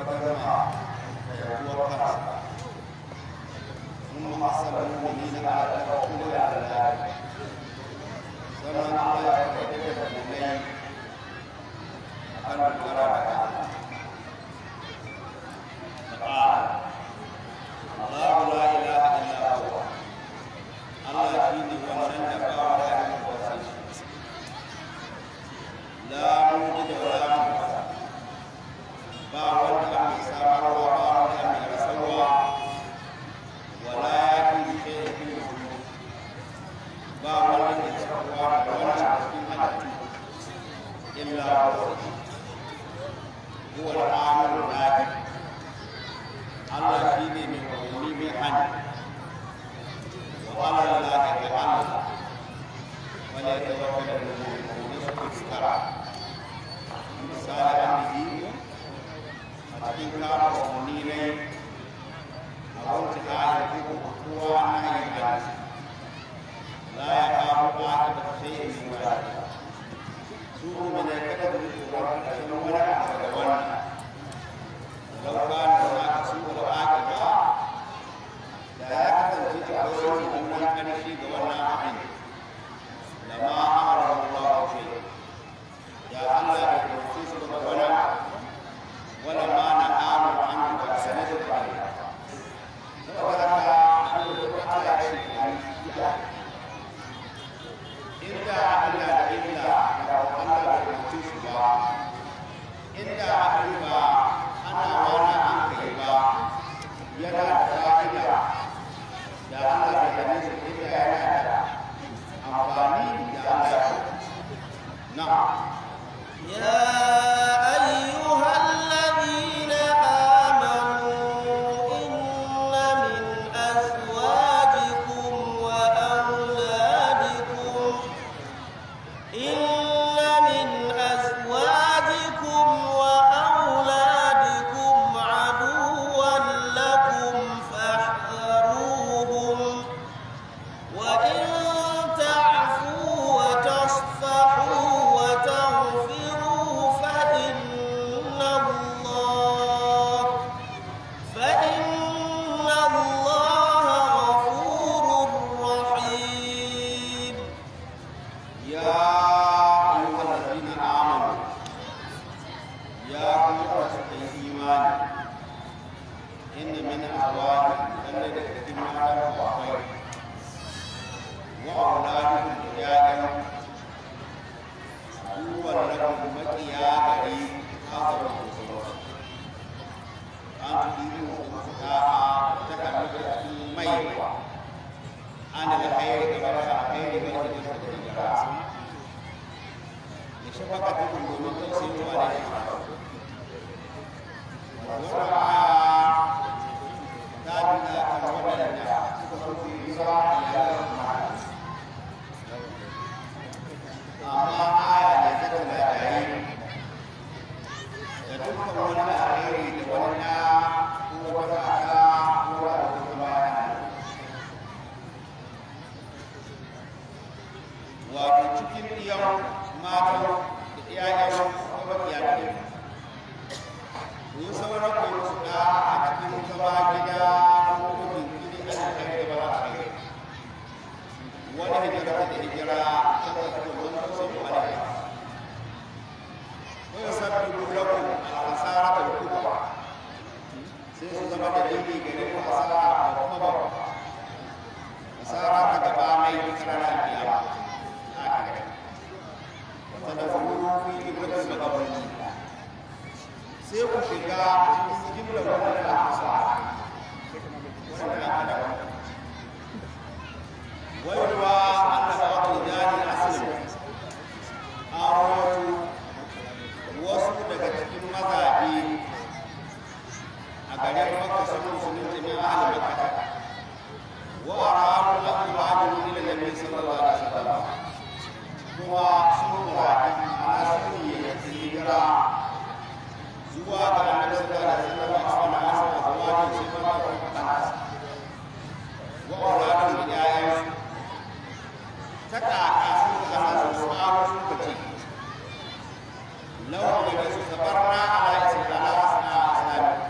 tabbatar ma da yaduwar kansa mun hasala mu'mini na ala tawakkul ala Allah sannan Allah ya faɗi da mu'minai akan dogara da Allah قال الله لا اله الا هو الله شيني wannan da ba wa da la mujid wa la musa ba wanda mai samarwa ba wanda mai rasarwa wala yaki shay'in ba wanda ke sarwa da wanda cikin halittu illa huwa al-amru nafi Allah shi ne mai umarni mai hannu wa ala Allah ga Allah wala ya tawakkal da mu'minin su fuskara misali an yi a cikin kama umarni ne a wata ayar ko kowa na yin hannu la ya kawo ba ta da sai in yi su ne kada da tsoron ƙarshen wani abu da wannan لو كان هناك سوء العاقبة لا يحتمل تقول أن كان شيء قولنا عين لما أمر الله شيء يا الله بالخصوص بالولا ولما نهانا عنه فسند عليه وذكر أن على شيء إلا إلا إلا لو الله بالخصوص إلا إلا ana wani an kai ba yana da fa'ida da Allah da gane su ita yana da amfani da Allah na يا أيها الذين آمنوا إن من أزواجكم وأولادكم إن من أزواجكم وأولادكم عدوا لكم فاحذروهم وإن تعفوا وتصفحوا وتغفروا فإن الله فإن الله غفور رحيم يا أيها الذين آمنوا يا أيها الإيمان إن من أزواجكم الذين تتمون الخير وأولادكم رجالا هو لكم مكيا غريب أعظم الصلاة أن تدينوا فتاة تكمل الميت أنا الخير كما الخير من الجنة لشفقتكم ومن تحسنوا عليها والرعاة تابنا كمولنا في إسرائيل amma aya da ta tana yayi da dukkan wani alheri da wani na ko wata aka ko wata kuma wato cikin iyan matan da iyayen kuma iyayen ko sauran ko su da a cikin zama gida ko jinkiri a cikin da ba a kai wani hijira da hijira ta tafi wani sun alaiha ko ya sabbi lakum al-asara al-kubra sai su zama da dangi gare ku asara da kuma ba asara ta gaba mai karara kiyama wata da furu fi ibrahim da gabarin sai ku shiga cikin jimlar wannan asara wannan aka da ويروى أن بعض رجال الأسلم أروت wasu daga cikin mazaje a garin makka sun musulunci min ahli makka wa aradu an yuhadiru ila nabi sallallahu alaihi wasallam kuma sun muradi ana sun yi hijira zuwa ga annabi sallallahu alaihi wasallam a wannan asaba zuwa ga sifar wa auladun da yayan ta kaka sun zama su tsaro suka ce lau da su sabarna ala islam ala islam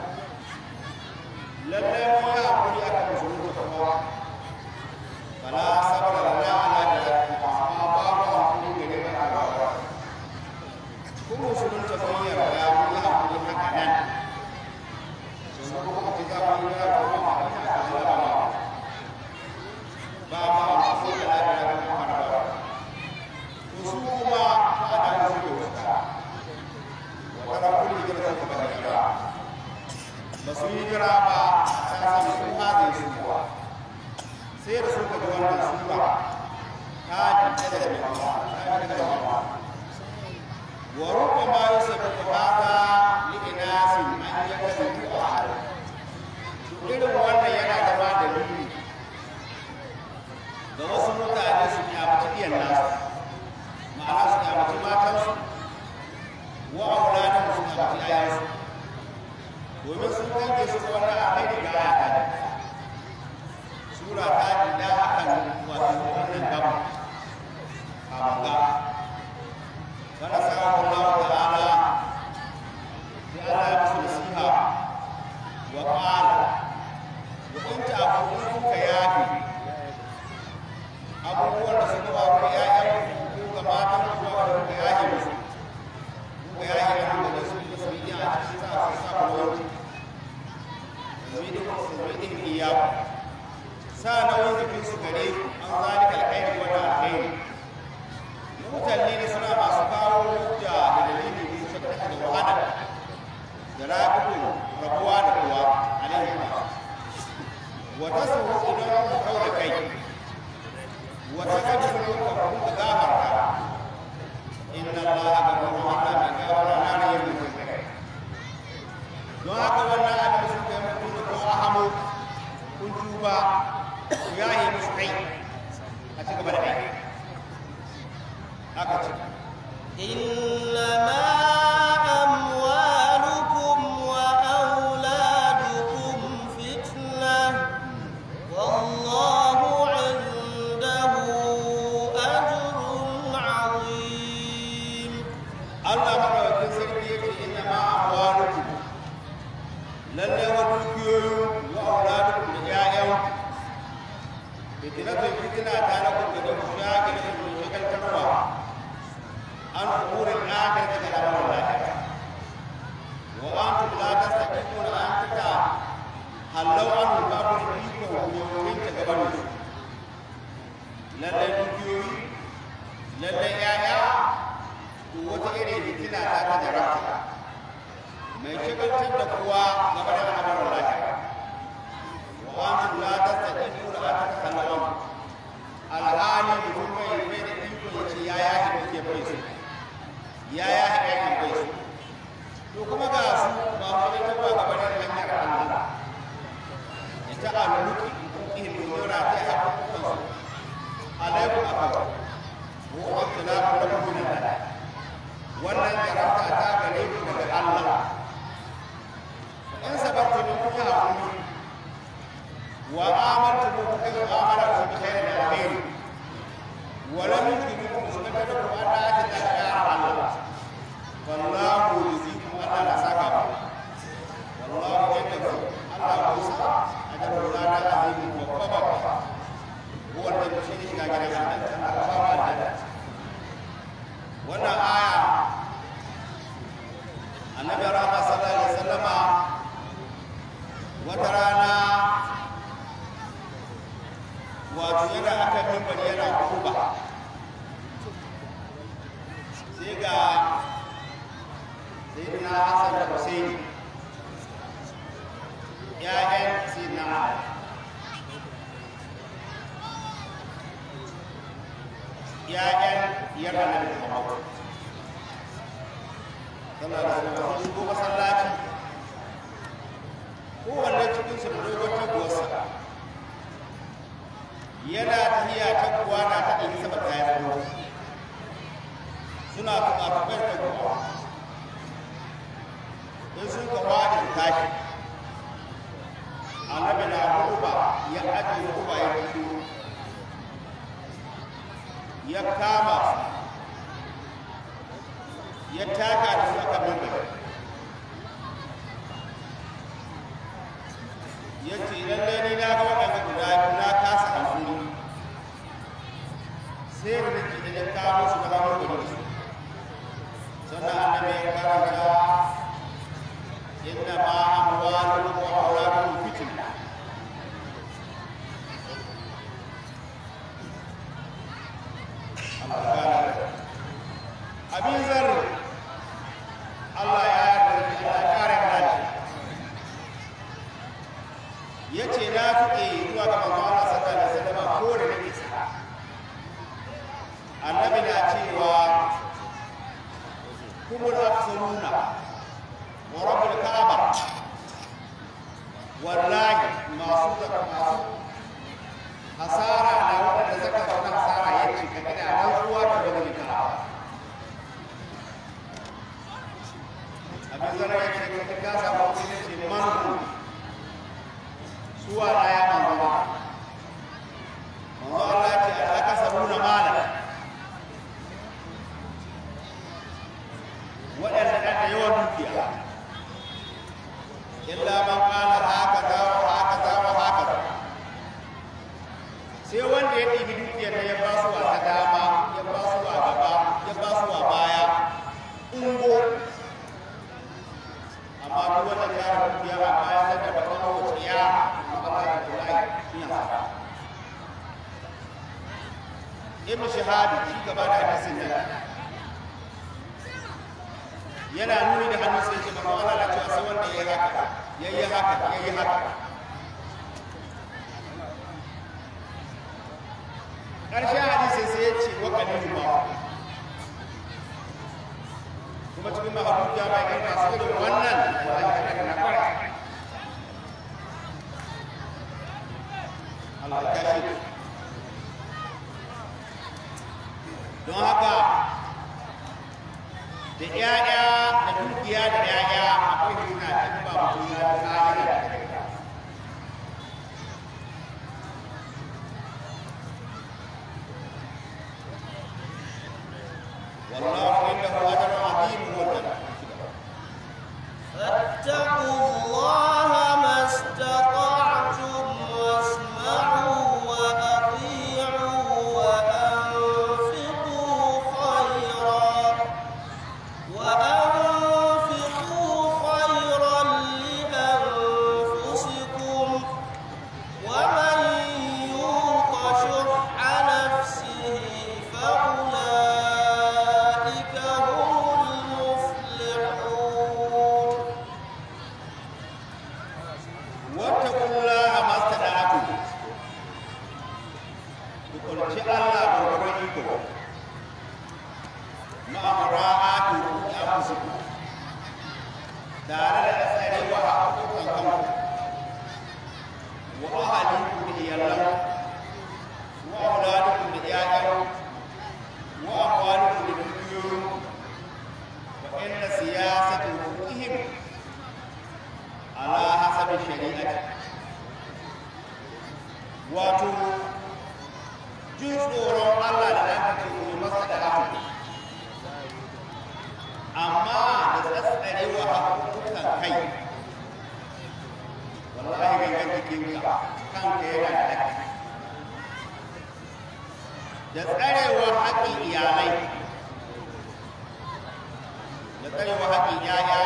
ba su yi jira ba a sami sun haɗe su kuwa sai da suka ji wannan sura ta jita da jama'a ta jita da jama'a wa rubba ma yusabbu hada li inasin an yakadu ahad irin wannan yana zama dalili ga wasu mutane su kyamaci iyan nasu ma'ana su kyamaci matansu wa auladin su kyamaci ayansu domin sun kanke su wannan a kai daga ayata ne sura ta jida akan wato wannan gaba kamanga kada samun Allah ta'ala sai Allah ya musu nasiha wa qala wa in ta'fu kuka yafi abubuwan da suka faru da ƴaƴan ko ga matan ku ko da kuka yafe musu kuka yafe musu da su da su yi a cikin sa su sa kulawar zuwa su zuwa din iyaku sa nauyin jikin su gare ku an zalika alkhairi wa da alkhairi mutane ne suna masu kawo hujja da dalilin da suka tafi da wahala da rabu rabuwa da kuwa alaihi wa wa tasawwu idan ku kauda kai wata kaji sun yi kwakwaru da gafarta inna allaha gafuru allah mai gafara na ne yin mutum kai don haka wannan abin da suka yi mutum da ko ahamo kun tuba ku yaye musu kai a ci gaba da aiki haka ce إنما أموالكم وأولادكم فتنة والله عنده أجر عظيم Allah madaukakin sarki yake inna ma amwalukum lalle wa dukiyoyin wa auladukum da ƴaƴan fitnatun fitina ta na kun da ku shagil ku shagaltarwa an umurin akhirati da lamarin lafiya wa antum la tastaqimuna an tuka hallau an babu iko yoyin ta gaban su lalle dukiyoyi lalle ƴaƴa to wata irin fitina ta ta jarabta mai shagaltar da kowa game da al'amuran lafiya wa antum la tastaqimuna an tatakallamu alhali mutum bai bai da iko ya ce ya yahi da ke bai su ya yahi aikin bai su to kuma ga su ba mu da tabba game da hanyar Allah ya ta aluki ihin dora ta haƙuƙan su alaikum akawa wa ikhtilafu lakum min Allah wannan jarabta ta gare ku daga Allah in sabartu min kuka hakuri wa amantu min kuka yi amara ku bi khairin da alheri wa lam yujrimu suka ta da ku Allah ta ta ya Allah wallahu yuzikum Allah la saka ba wallahu yakafu Allah ku sa ajru la da azim wa qababa huwa alladhi shi ne shiga gidan Allah Allah ba ba da wannan aya annabi rahama sallallahu alaihi wasallama wata rana wato yana aka mimbar yana kuba sai ga sayyidina hasan da husaini ya'yan sayyidina ali ya'yan yarda na da muhammad tana da sun shigo masallaci kowanne cikin su da dogon taguwarsa yana tafiya taguwa na ta ɗin sama ta yi tsoro suna tuƙaƙuƙar taguwa in sun kawo da tashi annabi na ruba ya ajiye ruba ya fito ya kama su ya taka da su aka mimbar ya ce lallai ni na ga waɗanda guda biyu na kasa hankali sai da nake da ya kawo su da hannun gudu su sannan annabi ya karanta inna ma amwalukum wa auladukum fitna abin zarri Allah ya yarda da Allah ya kare mana shi ya ce na fiƙe zuwa ga manzo Allah sallallahu alaihi wasallam ko da nake sa annabi na cewa kumul afsaluna wa rabbul ka'aba wallahi masu zaka masu hasara da wanda zaka zama hasara ya ce ka ina rantsuwa da rabbul ka'aba abin zara ya ce ka ka samu kuma ce manu suwa na ya manzo ba manzo Allah ya ce aka sabuna mala waɗanda ɗan da yawan dukiya illa man qala haka za wa haka za wa haka za sai wanda ya ɗibi dukiyar da ya ba su a ta dama ya ba su a gaba ya ba su a baya ungo amma duk wanda ya ra dukiya a baya sai da bakan wuciya Allah ya kula ina sa ibn shahadi shi gaba da hadisin nan yana nuni da hannu sai ce maka Allah na cewa sai wanda ya yi haka ya yi haka ya yi haka ƙarshen hadisi sai ya ce wa kalilu ma kuma cikin mahabubu ya bai kai masu irin wannan wallahi kada na kwara Allah ya kashe don haka da ƴaƴa da dukiya da ƴaƴa akwai hina in ba mutum ya tsaya da kai والله عنده أجر عظيم والجنة فاتقوا الله ما استطعتم واسمعوا وأطيعوا وأنفقوا خيرا وأنفقوا خيرا لأنفسكم ومن يوق شح نفسه فأولئك هم المفلحون واتقوا الله ما استطعتم تقولش الله بغروركم مع مراعاة أنفسكم tare da tsarewa a haƙoƙan kanku wa ahalinku da iyalan wa auladukum da ƴaƴan wa amwalukum da dukiyoyin wa inna siyasatu hukihim ala hasabi shari'ati wato jin tsoron Allah da aka ce ku yi masa da haka amma da tsatsarewa hakukan kai wallahi gangan jikinka kanka yana da haƙƙi da tsarewa haƙƙin iyalai da tsarewa haƙƙin 'ya'ya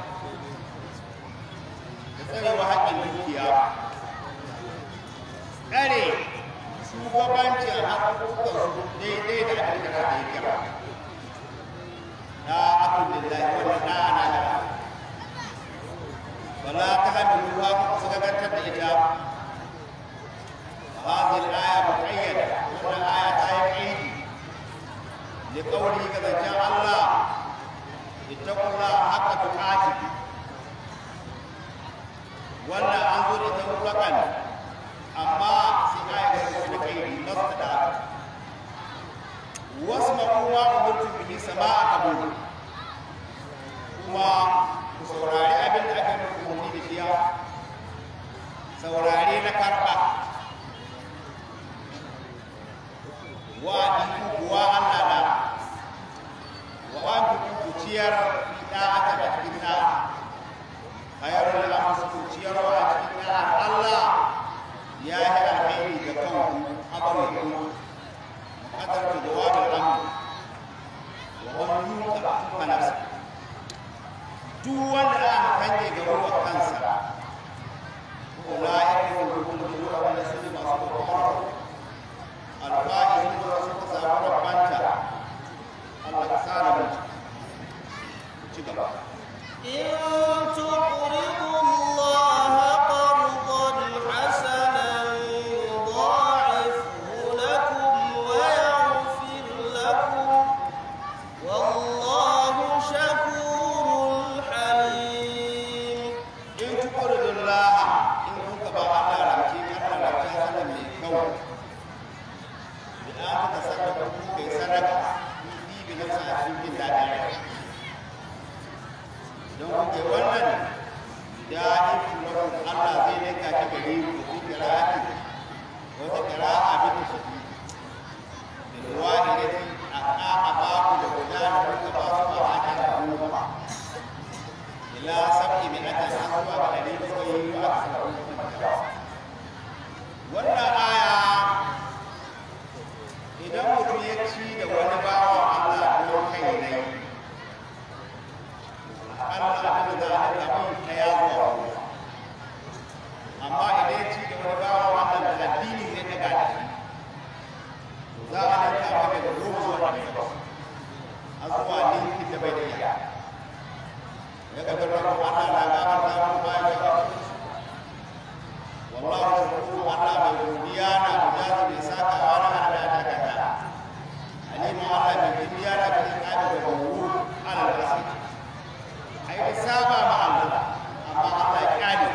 da tsarewa haƙƙin dukiya tsare shugabancin haƙƙoƙansu daidai da abin da ka yi kira na akun lillahi wa na ana da wala ta hamilu ha ku suka gantar da ita هذه الآية مقيدة وأن الآية تأييد لقوله كذا جاء الله اتقوا الله حق تقاته wannan an zo da ita mutlaƙan amma sai aya ga su da kai mastada wasu makowa umurtu bihi sama'a qabul kuma ku saurari abin da aka muku umarni da shiya saurare na karɓa wa ɗinku kuwa Allah na wa an fi ku ciyar da aka da cikin na hayarun da aka su ciyarwa a cikin na Allah ya yi alheri ga kanku abarin ku kadar da jawabin amu wa wani yuka fa nafsa duk wanda aka yudha'ifu lakum Allah zai ninka shi gare ku fi qira'ati wata qira'a bi tashdi bil wahidati aqa ba ku da guda da kuka ba su ba haka da goma ila sab'i mi'atin aswa wa ɗari bakwai wa aksar wannan aya idan mutum ya ci da wani bawan Allah don kai ne Allah da da alamun ta ya zuwa amma idan ya ci da wani bawan Allah da addini zai daga da shi za a nan kama daga goma zuwa ɗari a zuwa ninkin da bai da iya daga birnin Allah na gaba ta mu bayan da wallahu shukuru Allah mai godiya na mujazi mai saka wa na hada da kaka alimu Allah mai godiya na cikin kaji da gauru ala rasi ai da saba ma Allah amma Allah ya kare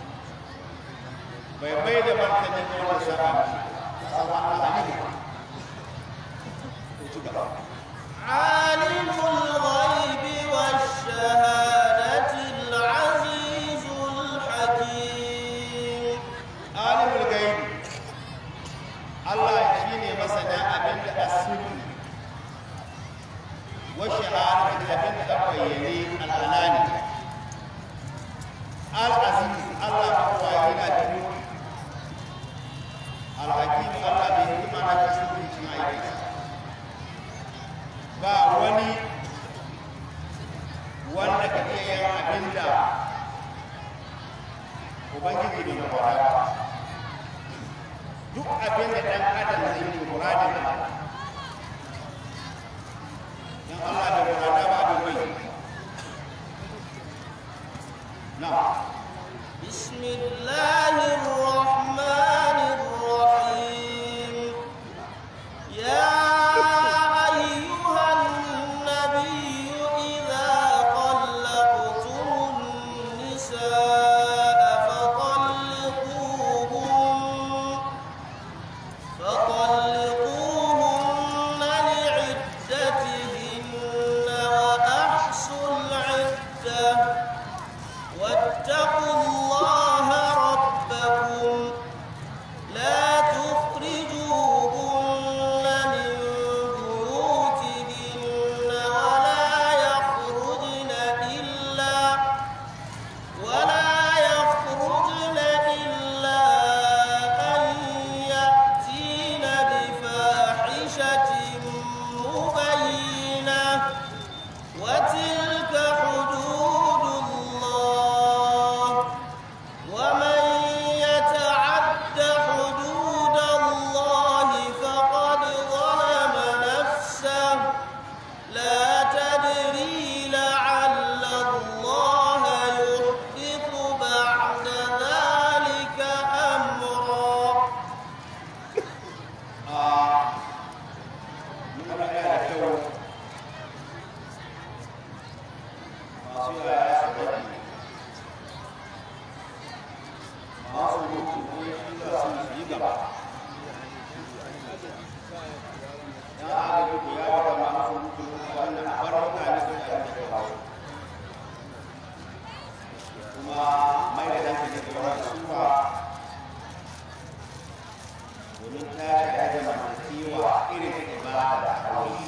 bai bai da martani ga wanda saba mishi saba Allah ne ko ci gaba عالم الغيب والشهادة العزيز الحكيم alimul gaibi Allah shine masana abin da asiri wa shahadatu abin da bayyane al'alani al-aziz Allah kuwa yana da mulki al-hakim Allah bai hikima na cikin cikin aikinsa ba wani wanda ka iya yin abin da ubangiji bai mafara ba duk abin da ɗan adam zai yi muradin Allah dan Allah da murada ba abin bai na بسم الله الرحمن الرحيم يا أيها النبي إذا طلقتم النساء فطلقوهن فطلقوهن لعدتهن وأحصوا العدة واتقوا الله ربكم لا تخرجوهن من بيوتهن ولا يخرجن إلا ولا يخرجن إلا أن يأتين بفاحشة مبينة وتلك حدود الله ومن يتعد حدود الله فقد ظلم نفسه لا تدري لعل الله يحدث بعد ذلك أمرا a nuna yana da kyau masu yaya su bari masu mutu ne shi za su yi gaba ya agaji ku ya gaba masu mutu wannan bar mutane su yi da kawo kuma mai da hankali ga wani suwa domin ta shaɗa da zamantakewa irin ta ibada da aure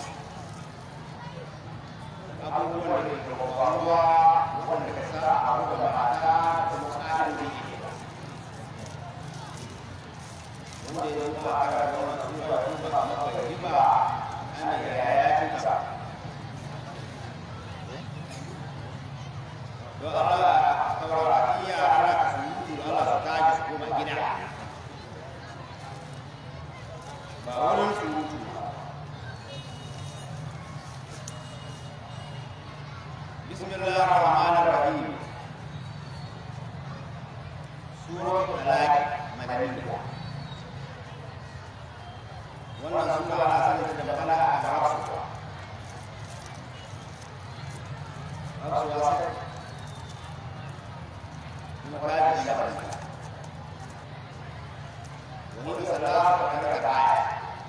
abubuwan da ke faruwa wanda ka sa a ruga mata da kuma tsarin da yake wanda ya zama a kara da wani sura tun ba a maka riba ana yaya cinta don Allah kawara iya ana ka surutu da Allah su tashi su koma gida ba wurin surutu ba bismillah ar-rahman ar-rahim surat talaq madaniyya wannan sura ana sanin da magana a hafsu hafsu wasa kuma kaji da wani wani salatu kan da aya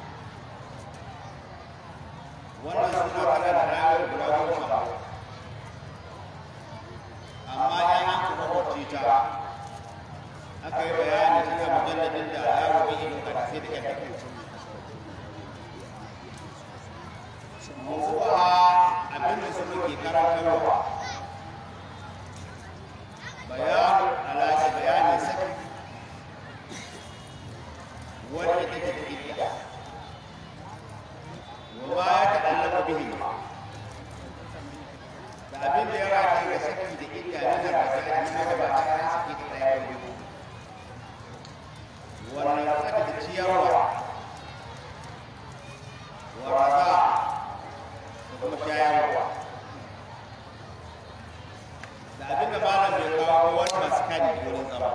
wannan suna kana da rayuwar guda goma sha amma ya an kuma kwace ta aka yi bayani cikin mujalladin da ya rubi ido ka sai da yadda mawuwa abinda su muke karantarwa bayanu alaƙa bayanin saki wanda take da idda wa ma ya ta'allaqu bihi da abin da ya rata ga saki da idda na zarrafa a cikin gaba ta kan saki da ɗaya biyu wannan saki da ciyarwa wa raza da kuma shayarwa da abin da malam bai kawo wani masu kani wurin zama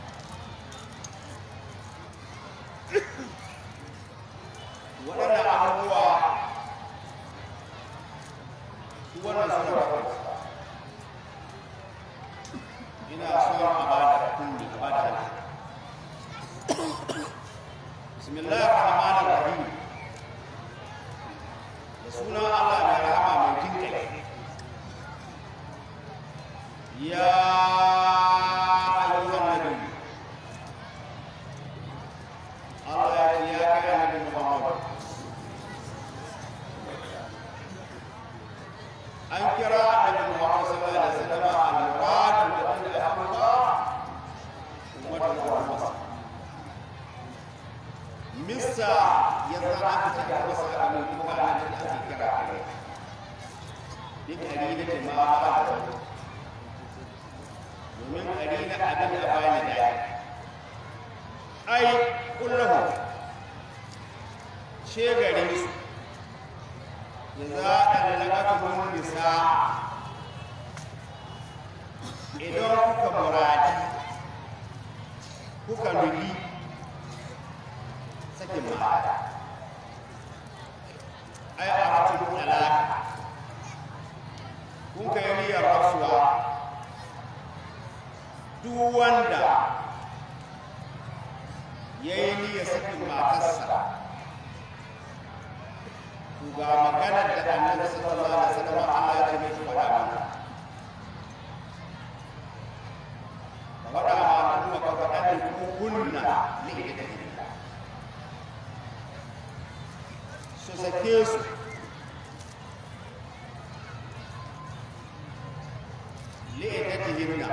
waɗannan abubuwa su wannan suna bakwai ina son a ba da kunni a ba da hannu bismillahir rahmanir rahim da sunan allah mai rahama mai jinkai ya ayyuhan nabi Allah ya ce ya kai annabi Muhammad an kira annabi Muhammad sallallahu alaihi wasallam al-murad da wanda Allah ummatu Muhammad misa ya zama aka ce ga wasu aka mai kuma annabi da ake kira kai duk ari da ma ba da domin ari na abin da bani da ai kullahu ce gare su za a lalaka nisa idan kuka muradi kuka nufi sakin ma'ada ai a ratun alaka kun kai niyyar rasuwa duk wanda ya yi niyyar sakin matarsa to ga maganar da annabi sallallahu alaihi wasallam Allah ya ce mai faɗa mana faɗa ma kuma ka faɗa da kunna li idatihinna su sake su li idatihinna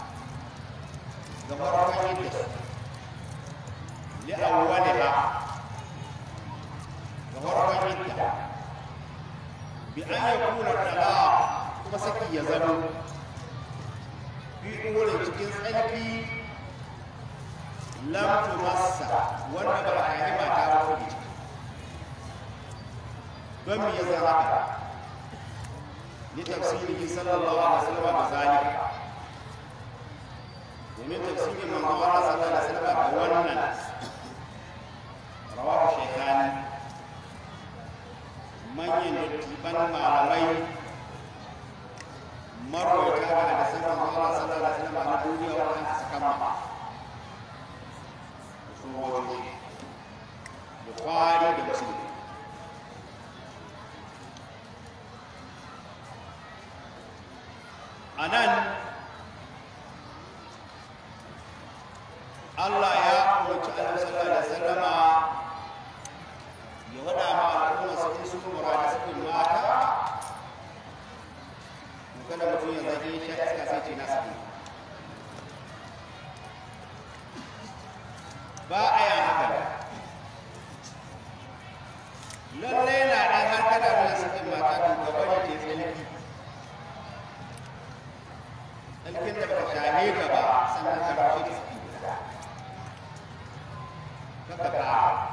ga farkon idda li awwaliha ga farkon idda bi an yakuna talaq kuma saki ya zama fi wurin cikin tsarki lam tumassa wanda ba a yi mata ba ko ciki don me ya zama haka ni tafsiri sallallahu alaihi wasallam da zalika domin tafsirin manzo Allah sallallahu alaihi wasallam da wannan rawahu shaykhani manyan dattiban malamai marwaita ga hadisan manzo Allah sallallahu alaihi wasallam na duniya wannan saka ma su wani Bukhari da Muslim anan Allah ya umarci Annabi sallallahu alaihi wasallama ya wada ma al'umma su in sun murada su mata kada mutum ya zage shi iska sai ce na saki ba a yi haka lallai na ɗan har kada nuna sakin mata to ka bari ce tsalki tsalkin da baka shahe ka ba sannan ka rafe ta saki guda kaka ka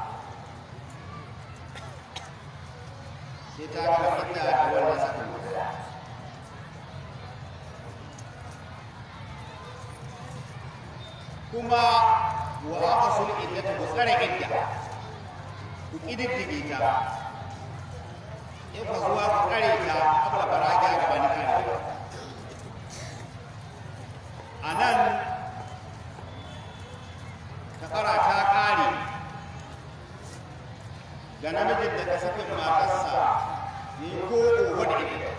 sai ta gama idda da wannan sakin guda kuma wa aqsul iddata ku tsare idda ku kididdige ta in ka zuwa ku tsare ta abla baraja ga bani kare anan kafara ta kare ga namijin da ka sakin matarsa ne ko ko da ita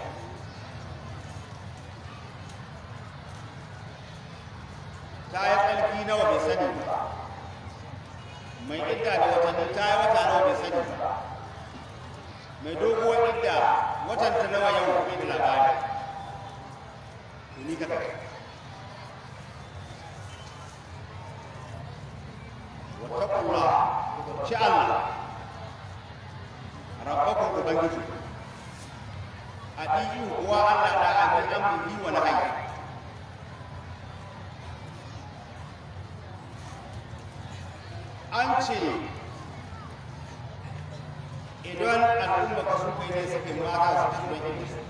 ta yi tsarki nawa bai sani ba mai idda da watanni ta yi wata nawa bai sani ba mai doguwar idda watan ta nawa yau bai da labari to ni ka kai wattaqullah ci Allah rabbakum ubangiji adiyu wa Allah da abin amri wa nahyi an ce idan al'umma ka suka yi ne sakin mata su ci mai ilimi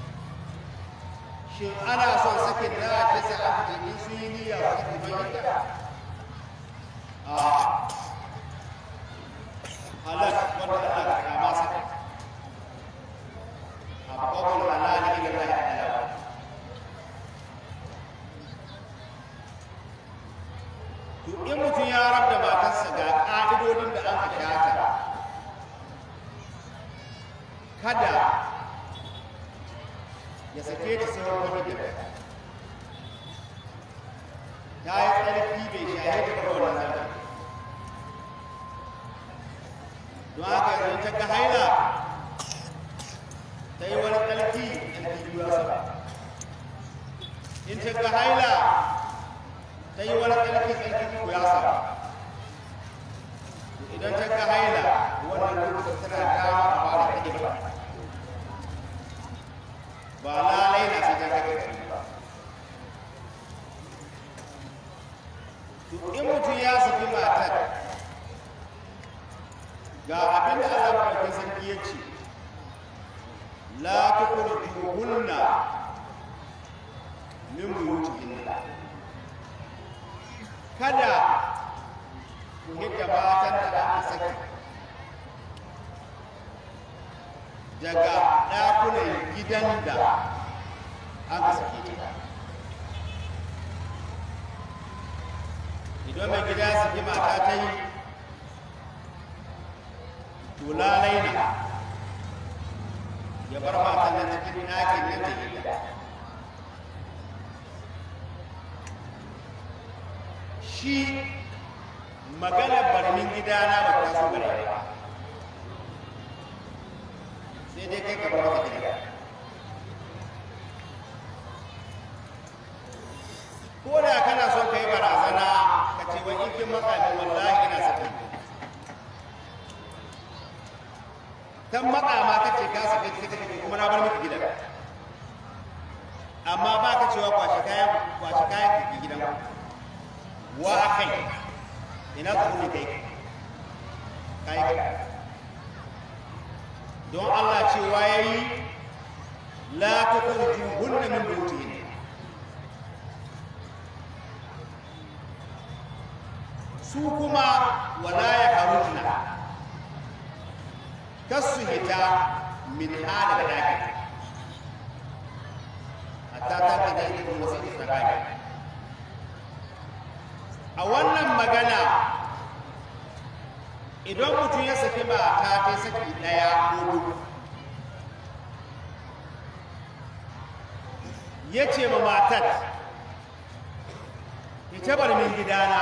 shin ana son sakin da ta sa aka in su yi niyya su sakin mai ilimi a halal wanda Allah ka kama saka a babban halal ila Allah ta'ala to in mutum ya rabda matarsa ga ƙa'idodin da an ka shata kada ya sake ta sauran wani da ta yi tsarki bai shaye ta ba wannan tsarki don haka yanzu ta ga haila ta yi wani tsarki tsarki biyu ya saba in ta ga haila ta yi wani tsarki tsarki uku ya saba idan ta ga haila wannan lokacin tana dama a fara ta ba ba lalai na sai ta ga tsarki ba to in mutum ya saki matar ga abin da Allah maɗaukin sarki ya ce la tukhrijuhunna min buyutihinna kada ku hidda matan da aka saki daga ɗakunan gidan da aka saki ta idan mai gida ya saki mata ta yi to lalai na ya bar matan nan cikin ɗakin nan da gida shi maganar barmin gidana ba ta so gare ba sai dai kai ka bar mata gida ko da kana son kai barazana ka ce wai in kin matsa min wallahi ina sakin tan matsa ma ka ce ka saka sai ka ce kuma na bar miki gidan amma ba ka cewa kwashi kayan kwashi kayan ki gidan wa kai ina ka kuma kai kai don Allah cewa yayi la tukhrijuhunna min buyutihinna su kuma wala ya harujna kasu hita min hada da daki hatta ta ka da ita kuma sai ta daki a wannan magana idan mutum ya saki mata ta saki daya ko dubu ya ce ma matar ita bar min gidana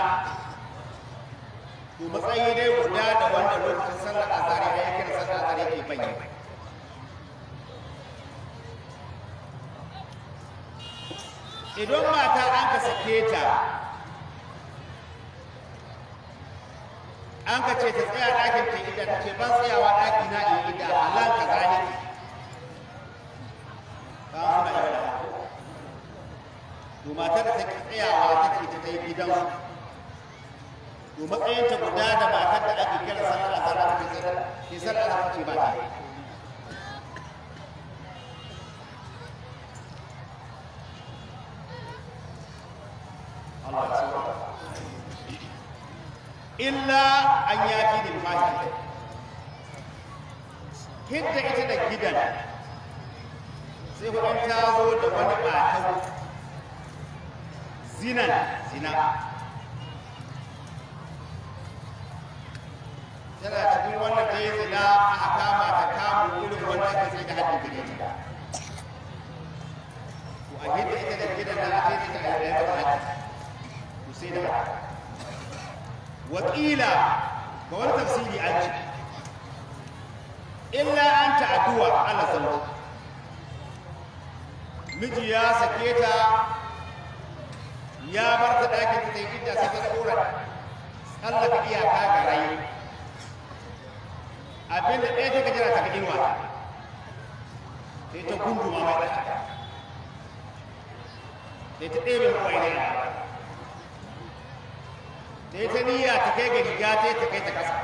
to matsayi dai guda da wanda lokacin sallar azhar ya yi kira sallar azhar yake bayyana idan mata an ka sake ta an ka ce ta tsaya ɗakin ta ida ta ce ban tsayawa ɗaki na in ida halan ka gane ba suna yi da to matar da take tsayawa take ta kai gidansu to matsayinta guda da matar da ake kira sallar azhar da ke sallar ke sallar azhar ce ba ta Allah ya sauka illa an yaki da mahi hidda ita da gidan sai hudun ta zo da wani ɓatau zinan zina tana cikin wanda ta yi zina a kama ta kamu irin wanda ka sai da haɗin gare ta to a hidda ita da gidan da ake ta a yi da haɗi to sai da haka wakila ga wani tafsiri an ce illa an ta'adduwa ala zauji miji ya sake ta ya bar ta ɗakin ta yi idda sai ta tsora tsallaka iyaka ga rai abinda ɗaya ta gajira ta ga inuwa sai ta gunduma mai ɗaki sai ta ɗebe kawai ne sai ta niyya ta kai ga riga ta ta kai ta ƙasa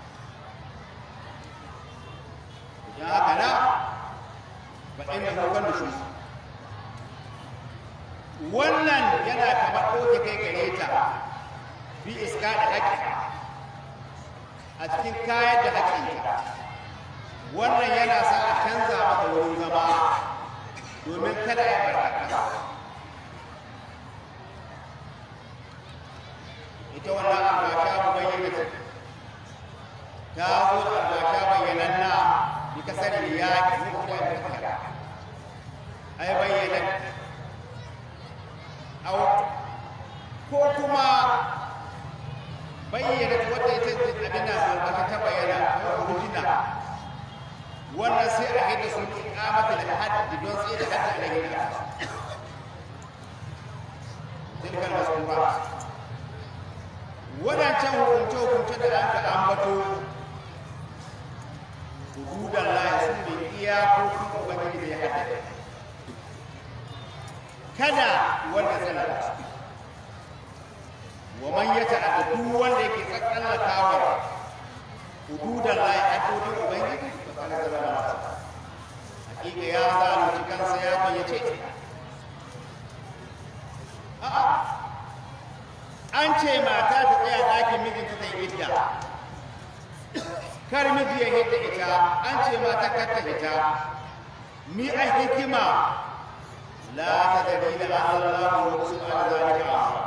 ya haka na ba ɗin da hukun da shi wannan yana kamar ɗauke kai gare ta fi iska da haƙƙi a cikin kayan da haƙƙinta wannan yana sa a canza maka wurin zama domin kada ya barkata ita wannan albasha mu bayyana ta ta zo da albasha bayyananna bi kasar yaƙi mu da barkata ai bayyana au ko kuma bayyana wadda ita abin da aka ta bayyana original wannan sai a haida su ikamata da haddi don tsaye da haddi da gina tilkar masura wadancan hukunce hukunce da an ka ambato hududan lahi su ne iyakokin ubangiji da ya haddada kada wanda tsallaka wa man ya ta'adda duk wanda yake tsallakawa hududan lahi haddodin ubangiji to kana da zama hakika ya zalunci kansa ya bayyace a'a an ce mata ta tsaya ɗakin mijinta ta yi idda kar miji ya hidda ita an ce mata kar ta ita mi a hikima لا تدري لعل الله يرسل على ذلك آخر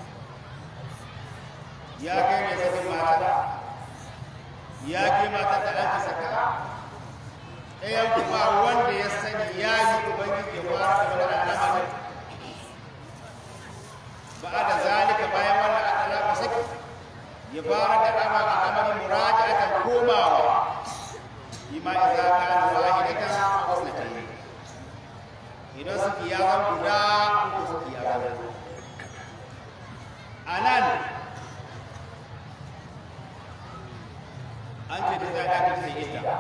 يا كيف يسكن ماتا يا كيف ماتا تأتي سكا ɗayan kuma wanda ya sani ya yi ubangiji ya fara da wani al'amari ba da zalika bayan wannan al'amari saki ya fara da ama al'amari muraja'atan komawa bima idza kana wahidatan aw sunatayn idan suke ya zan guda ko suke ya zan a nan an ce ta zaɗa ta sai ita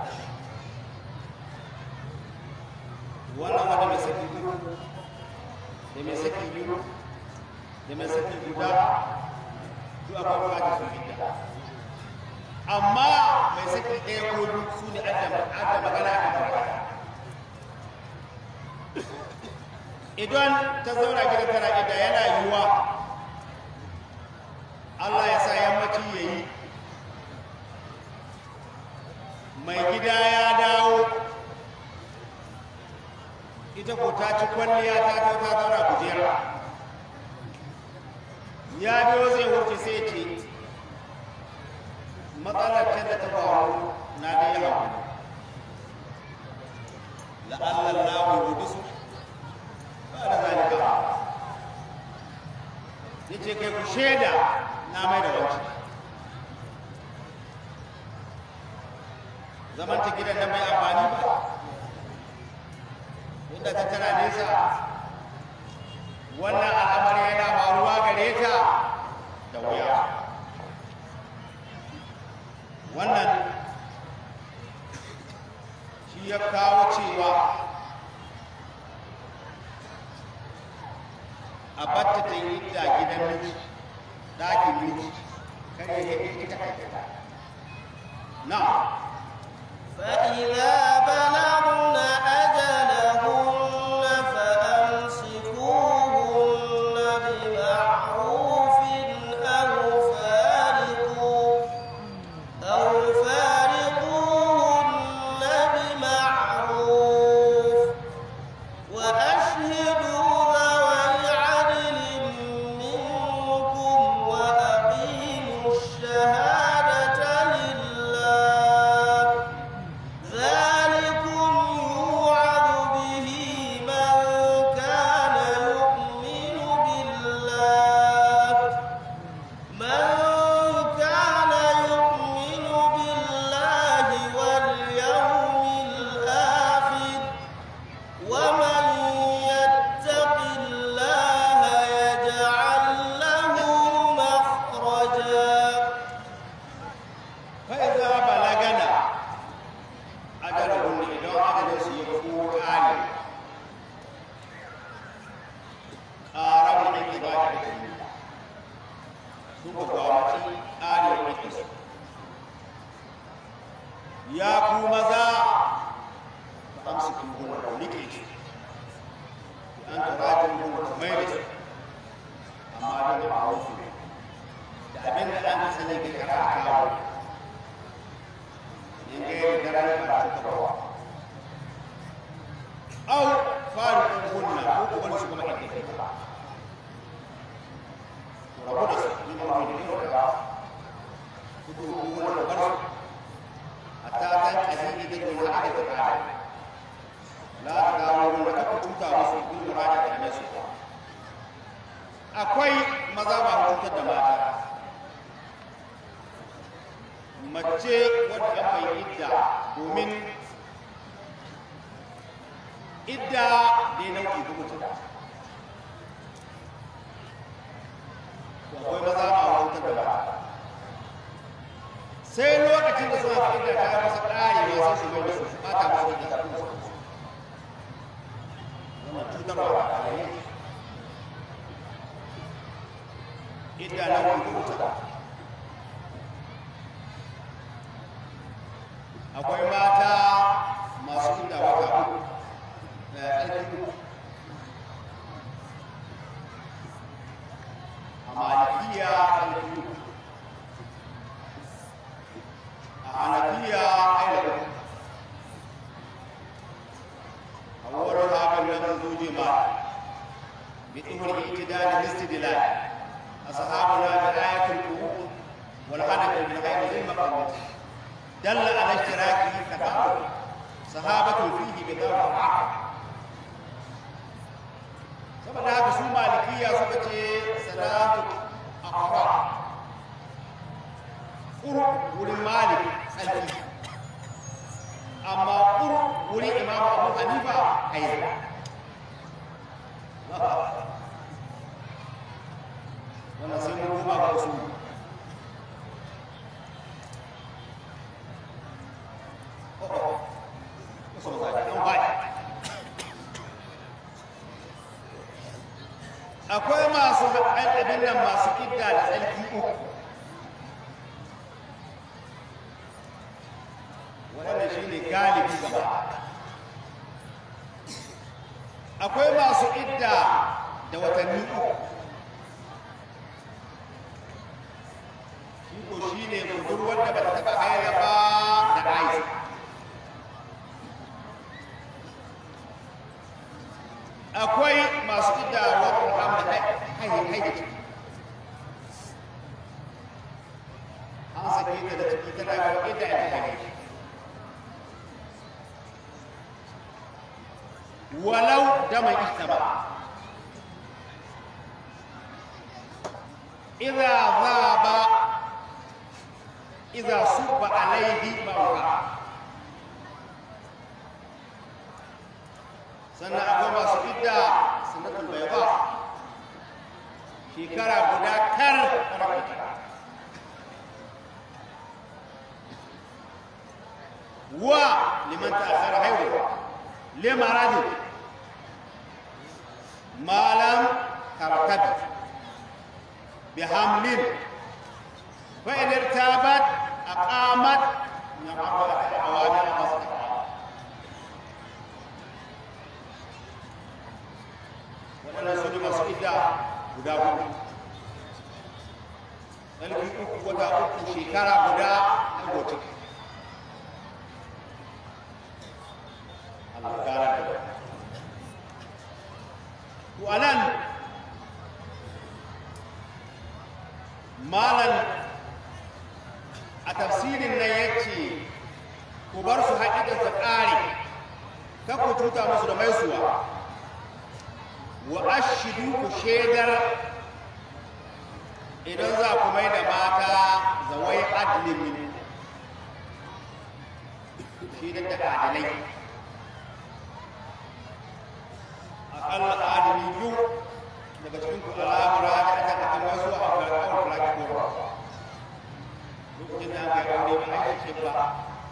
wannan wanda mai saki biyu da mai saki biyu da mai saki guda duk akwai bukatar su ita amma mai saki ɗaya ko biyu su ne adda magana a kan idan ta zauna gidan tana ida yana yiwuwa Allah ya sa yammaci ya yi mai gida ya dawo ita ko ta ci kwalliya ta ta ta zauna kujera ya biyo zai wuce sai ce matsalar can da ta faru na da yawa la'allar lawo ya su ba da zalika ya ce kai ku shaida na mai da wancan zaman ta gidan da mai amfani ba inda ta tana nesa wannan al'amari yana faruwa gare ta da wuya wannan shi ya kawo cewa a batta ta yi da gidan miji ɗakin miji kare ya yi ita kai na فإذا بلغن أجلهن فأمسكوهن بمعروف أو فارقوا أو فارقوهن بمعروف وأشهدوا ذوي عدل منكم وأقيموا الشهادة لله ذلك sun ka gwamnati arewa da su ya ku maza ba amsa kin gona da rike shi an turajin gona da mai da shi amma da ba wasu da abin da an sani ga kara kawo in ga yi da ranar ba ta kawo au faru ɗin hunna ko ko wani su kuma inda ke ba to rabu da su ni ba wani ne da ku ko ko wani bar su hatta tan kadidi da ko haka da ta la ta dawo mun da ku tuta musu kun da da kame su akwai maza ba hukuntar da mata mace wadda mai idda domin idda ne nau'i ko mutum akwai maza ba hukuntar da mata sai lokacin da suna fi idda ta masa ƙari ne sai su mai da su bata musu idda ta kuma wannan cutarwa a yayin idda nau'i ko mutum akwai mata masu inda wata uku da ƙarfi uku a malikiya ƙarfi uku a hanafiya aida uku a wurin hakan nan zoje ma bi tsohon itidal istidlal ashabuna bi ayatul qur'an wal hanafi bil ghayr lil maqamati دل على اشتراكه تفاعل صحابة فيه بذلك saboda haka su malikiya suka ce salatu akwa ƙuru wurin malik tsarki amma ƙuru wurin imam abu hanifa haila wannan sai mun duba ga su akwai masu abin nan masu idda da tsarki uku waɗanda shi ne galibi gaba akwai masu idda da watanni uku shi ko shi ne budurwar da ba ta taɓa haila ba da aiki akwai masu idda wadda hamda haihin haihin an sake ta da ciki tana ga idda ita haihin walau dama ihtaba idza dhaba idza subba alayhi mawqa sannan akwai masu idda sunnatul bayda shekara guda kar wa liman ta'akhara haihuwa limaradin malam tartabi bihamlin fa in irtabat aqamat yaqamu awamir masjid waɗannan su ne masu idda guda hudu ɗalibin uku wata uku shekara guda an goce alƙarar da to anan malan a tafsirin nan ya ce ku bar su haƙiƙar ta ƙare kan ku cuta musu da maisuwa wa ashidu ku shaidar idan za ku mai da mata zawai adlin min shaidar da adalai aƙalla adali biyu daga cikin ku al'amura da aka kan wasu a ƙarƙar fulaki ko lokacin da aka yi aure ba a yi ba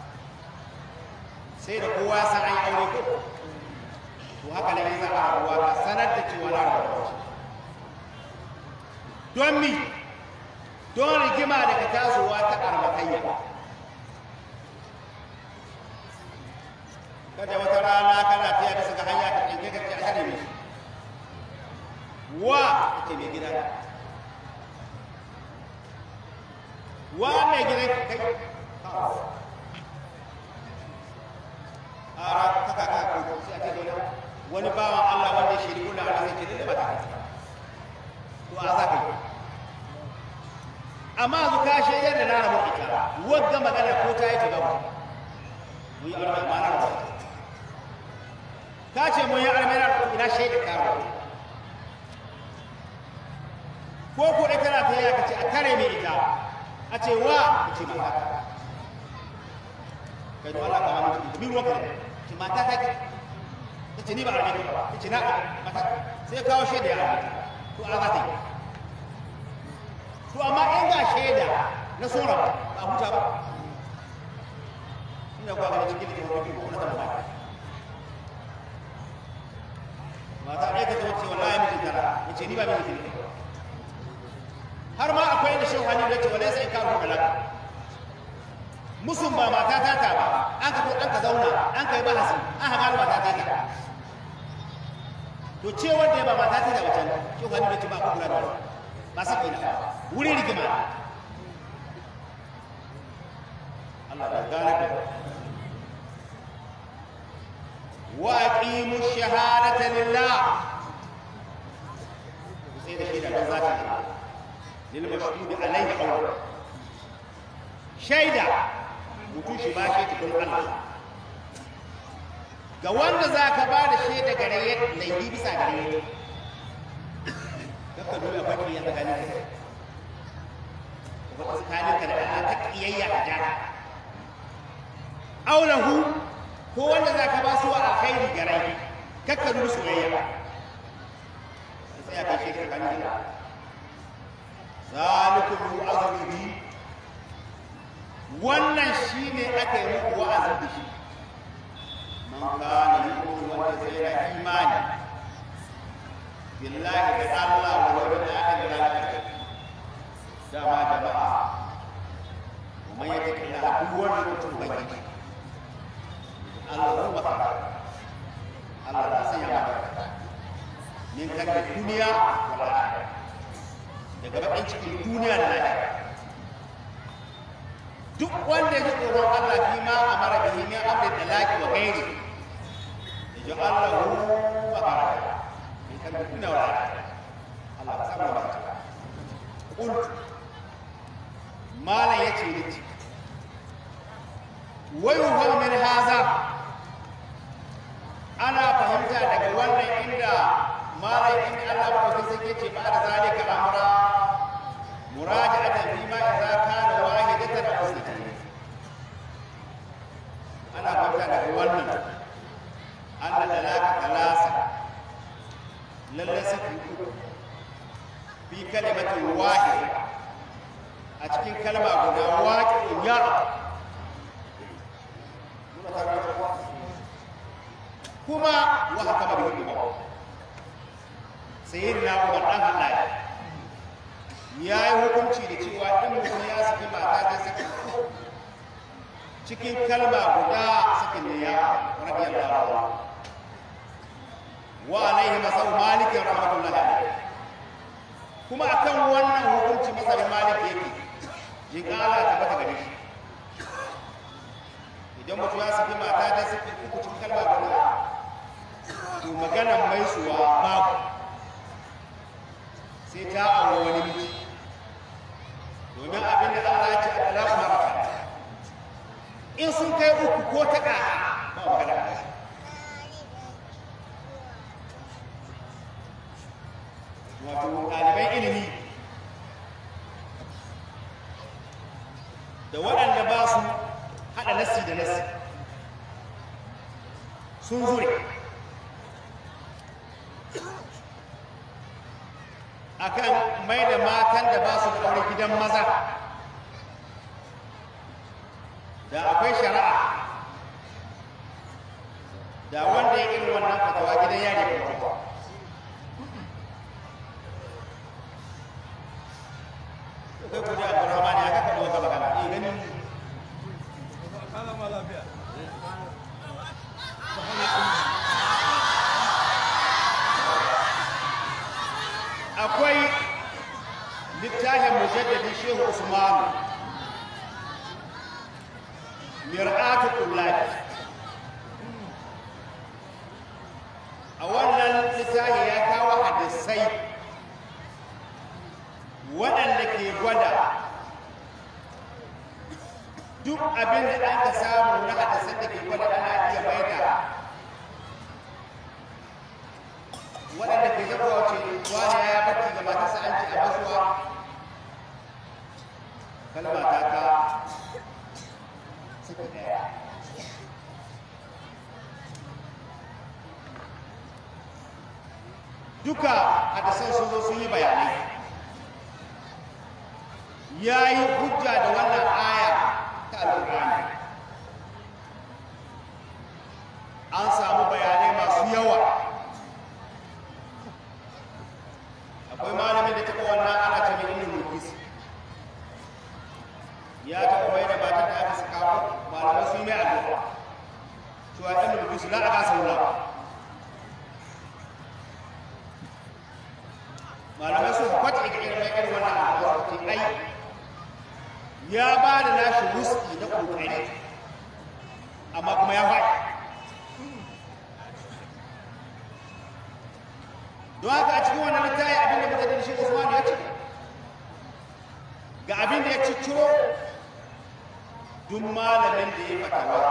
sai da kowa san an yi aure ko to haka ne za a rabuwa ka sanar da cewa na rabuwa don mi don rigima daga tasowa ta armakayya kada wata rana kana tiya bisa ga hanya ka ɗauke ka ce a kare mai wa ake mai gida wa mai gida kai ara kaka ka ko sai a ce dole wani bawan Allah wanda shi ne kula Allah sai ce da ba ta to a za ka yi amma zu ka shaidar da na rabu ita wadda magana ko ta yi ta gaba mun yi aure amma na rabu ka ce mun yi aure na rabu ina shaidar ka rabu ko ko ita na ta yi ka ce a tare mai ita a ce wa ka ce mata kai don Allah ka ma mutu min ruwan ka ce mata ta ce ta ce ni ba a rabe ba ta ce na mata sai kawo shaida ya to a za ta yi to amma in ga shaida na sora ba a huta ba ina kuwa gani cikin da wani ko na tamba mata ɗaya ta zo ce wallahi mijin tara ya ce ni ba mijin ne har ma akwai inda shehu hannu ya ce wallahi sai ka rubuta laka musun ba mata ta ta ba an ka an ka zauna an ka yi bahasi an haga mata ta ta to ce wanda ya ba mata ta da wacan shehu hannu ya ce ba ku kula da wani ba sa ina wuri rigima Allah ya gane da wa aqimu shahadata lillah sai da shi da dan zaka lil mashhud alayhi qawl shaida mutum shi ba shi cikin Allah ga wanda zaka ba da shaida gare laifi bisa gare ka nuna baki ya tsakanin ka wata tsakanin ka da Allah ta kiyayya a jana aulahu ko wanda za ka ba su wa alkhairi ga rai kakka nuna soyayya ba sai ya kai shi tsakanin ka zalikum yu'azzu bi wannan shine aka yi muku wa'azi da shi man kana yu'minu wanda sai ya imani billahi da Allah wa yawmin akhir da lafiya dama jama'a kuma ya take da duk wani mutum baki Allah ya maka Allah ya sanya maka min kan da duniya wal akhirah daga bakin cikin duniya da lafiya duk wanda ya ji tsoron Allah fi ma amara bihi min amri talaqi wa ghairi ya ji Allah wa baraka كنا ولا الله سبحانه وتعالى قلت ما لا يتي لتي ويفهم من هذا أنا فهمت daga wannan inda malai in Allah ba ku sai ce ba da zalika amra muraja'atan fi ma idza kana wahidatan aw ithnayn ana fahimta daga wannan anna talaka talasa lalle saki uku fi kalimatin wahid a cikin kalma guda waƙin ya kuma wa haka ba da ba sayyid na umar dan Allah ya yi hukunci da cewa in mutum ya saki mata ta saki cikin kalma guda sakin ne ya radiyallahu anhu wa alaihi masau malikin rahmatullahi alaihi kuma akan wannan hukunci masar malik yake jin Allah ta bata gare shi idan mutum ya saki mata ta saki uku cikin kalma guda to maganan mai suwa babu sai ta aure wani miji domin abin da Allah ya ce a talaku maraka in sun kai uku ko ta ƙaƙa ba magana ba wato ɗaliban ilimi da waɗanda ba su haɗa nasi da nasi sun zure akan mai da matan da ba su da aure gidan maza da akwai shari'a da wanda ya irin wannan fatawa gidan yari kuma kai kudi abdurrahman ya kaka da wata magana eh gani akwai littafin mujaddadin shehu usmanu mir'atu kullabi a wannan littafi ya kawo hadisai waɗanda ke gwada duk abin da an ka samu na hadisan da ke gwada ana iya maida waɗanda ke zaba wace wani ya bacci ga matarsa an ce a basuwa kalma ta ka saki ɗaya duka hadisan sun zo sun yi bayanai ya yi hujja da wannan aya ta alƙur'ani an samu bayanai masu yawa akwai malamin da taɓa wannan ana ce mai ilimin mulkis ya taɓa mai da mata da aka saka malamai sun yi mai addu'a cewa ilimin mulkis la a gasa wula malamai sun kwace ga irin mai irin wannan addu'a ce ai ya ba da nashi wuski na kokari amma kuma ya faɗi don haka a cikin wannan littafi abin da muka shi Usman ya ce ga abin da ya cicciro duk malamin da ya fatawa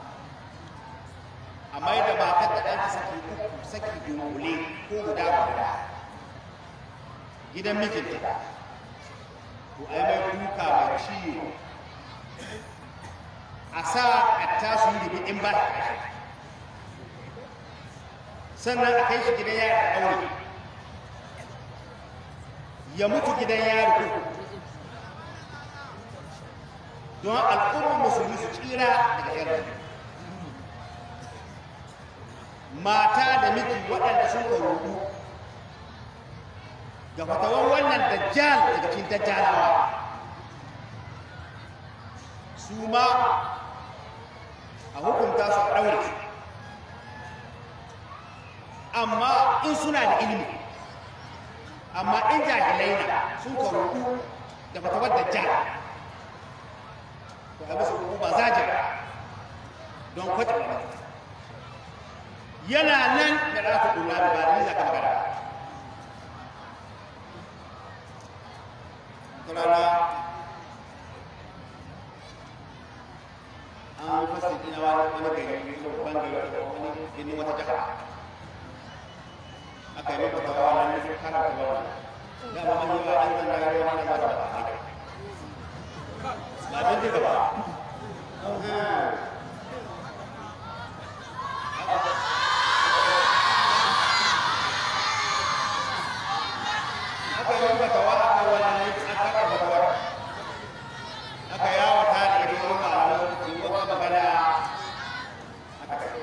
a mai da matar da ɗanki saki uku saki dunkule ko guda guda gidan mijinta to ai mai duka mai ciwo a sa a tasu yi in ba sannan a kai shi gidan yari a ɗaure ya mutu gidan yari ko don al'ummar musulmi su tsira daga yari mata da miji waɗanda sun rudu ga fatawar wannan dajjal daga cikin dajjalawa su ma a hukunta su a ɗaure su amma in suna da ilimi amma in jahilai na sun karuku da fatawar dajjal to a bisa ba za don kwace wani yana nan da rafi kula da ba da niza kan gara rana an fasa ina wani gari babban gari wani gini wata jihar aka yi maka tawa nan da suka kara tawa da ba mai yawa an zanga gari wani da ba ba ba don duka ba aka yi maka tawa aka wani an kara tawa aka yawata da ita wani malamai ce wata magana aka kai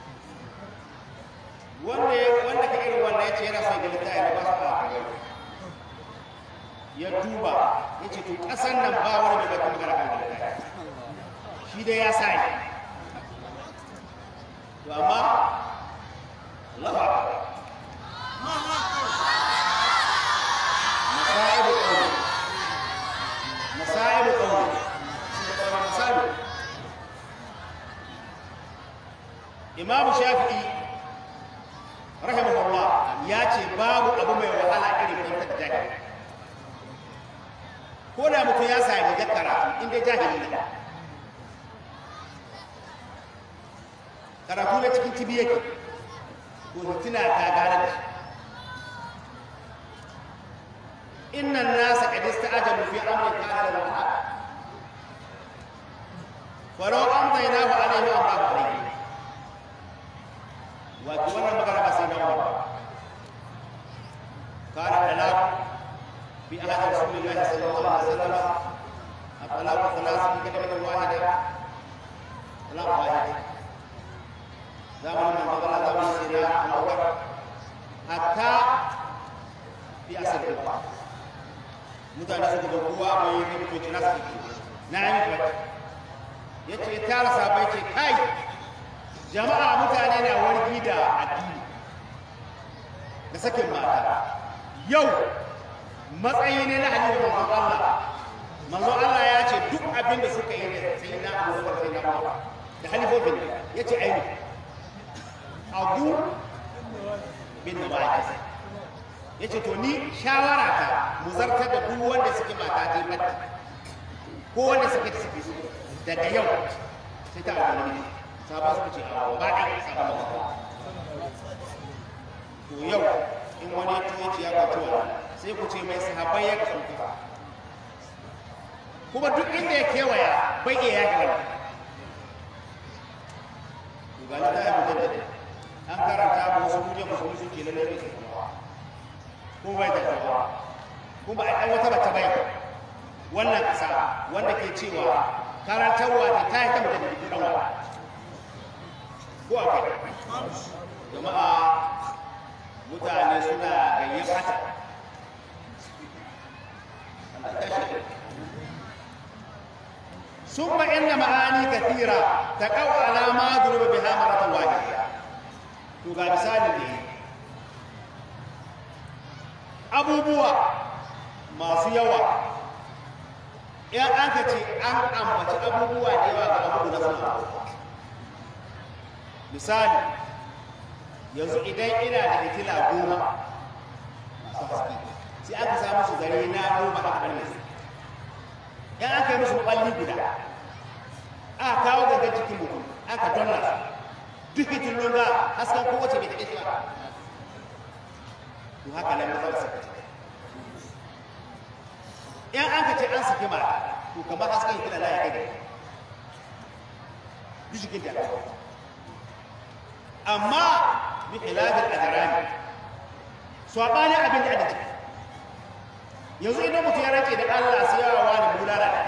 wanda wanda ka irin wanda ya ce yana son gilita ya ba su a gari ya duba ya ce to ƙasan nan ba wani mai baki magana kan gilita shi dai ya sa yi to amma lafa masaibu ƙauni masaibu ƙauni masaibu imamu shafi'i rahimahullah ya ce babu abu mai wahala irin kwantar jahili ko da mutum ya sami da karatu inda jahili ne karatu na cikin tibi yake ko hitina ta gane da shi innan nasa qad ista'jalu fi amrin kana lahu haq walau amdaynahu alayhi wa amdahu alayhi wato wannan magana ba sai dawo ba kana talaq fi ahad rasulillahi sallallahu alaihi wasallam at-talaq thalath fi kalimatin wahida talaq wahid zamanin manzo Allah zamanin sayyidina Abubakar hatta fi asr al mutane suka ga kowa mai yi mutunci na su na yi mutu ya ce tara sabai ce kai jama'a mutane na wargi da addini da sakin mata yau matsayi ne na halittar manzon Allah manzon Allah ya ce duk abin da suka yi da sai na abubakar sai na umar da halifofin ya ce aini abu bin da ma'aikata ya ce to ni shawara ta mu zartar da duk wanda suke mata ta yi ko wanda suke da suke daga yau sai ta abu wani sabon suka ce a ba ɗaya sabon mata to yau in wani tuwaci ya kwatuwa sai ku ce mai sahabbai ya kasu kuma duk inda ya kewaya bai iya yaki wani ga ta yi mujaddada an karanta ba wasu kuje musulmi suke lalle bai ta ko bai da kowa kuma a ɗan wata bata bai wannan ƙasa wanda ke cewa karantarwa ta ta yi ta mujaddada ɗan wa ko akwai jama'a mutane suna gayyata ثم إن معاني كثيرة تقع على ما ضرب بها مرة واحدة تقال مثال لي أبو بوا ما سيوا in aka ce an ambaci abubuwa da yawa ga abu na suna misali yanzu idan ina da hitila goma masu haske sai aka samu su zare na goma a ɓarne in aka yi musu ɓalli guda aka kawo gangan cikin mutum aka donna duk hitilun ga hasken kowace bai taɓe ba to haka nan mazan saka ce in aka ce an saki mata to kamar hasken hitila na ya kai duk jikin da amma bi khilafin ajrami sabanin abin da aka ciki yanzu idan mutum ya rake da Allah sai yawa wani bulala da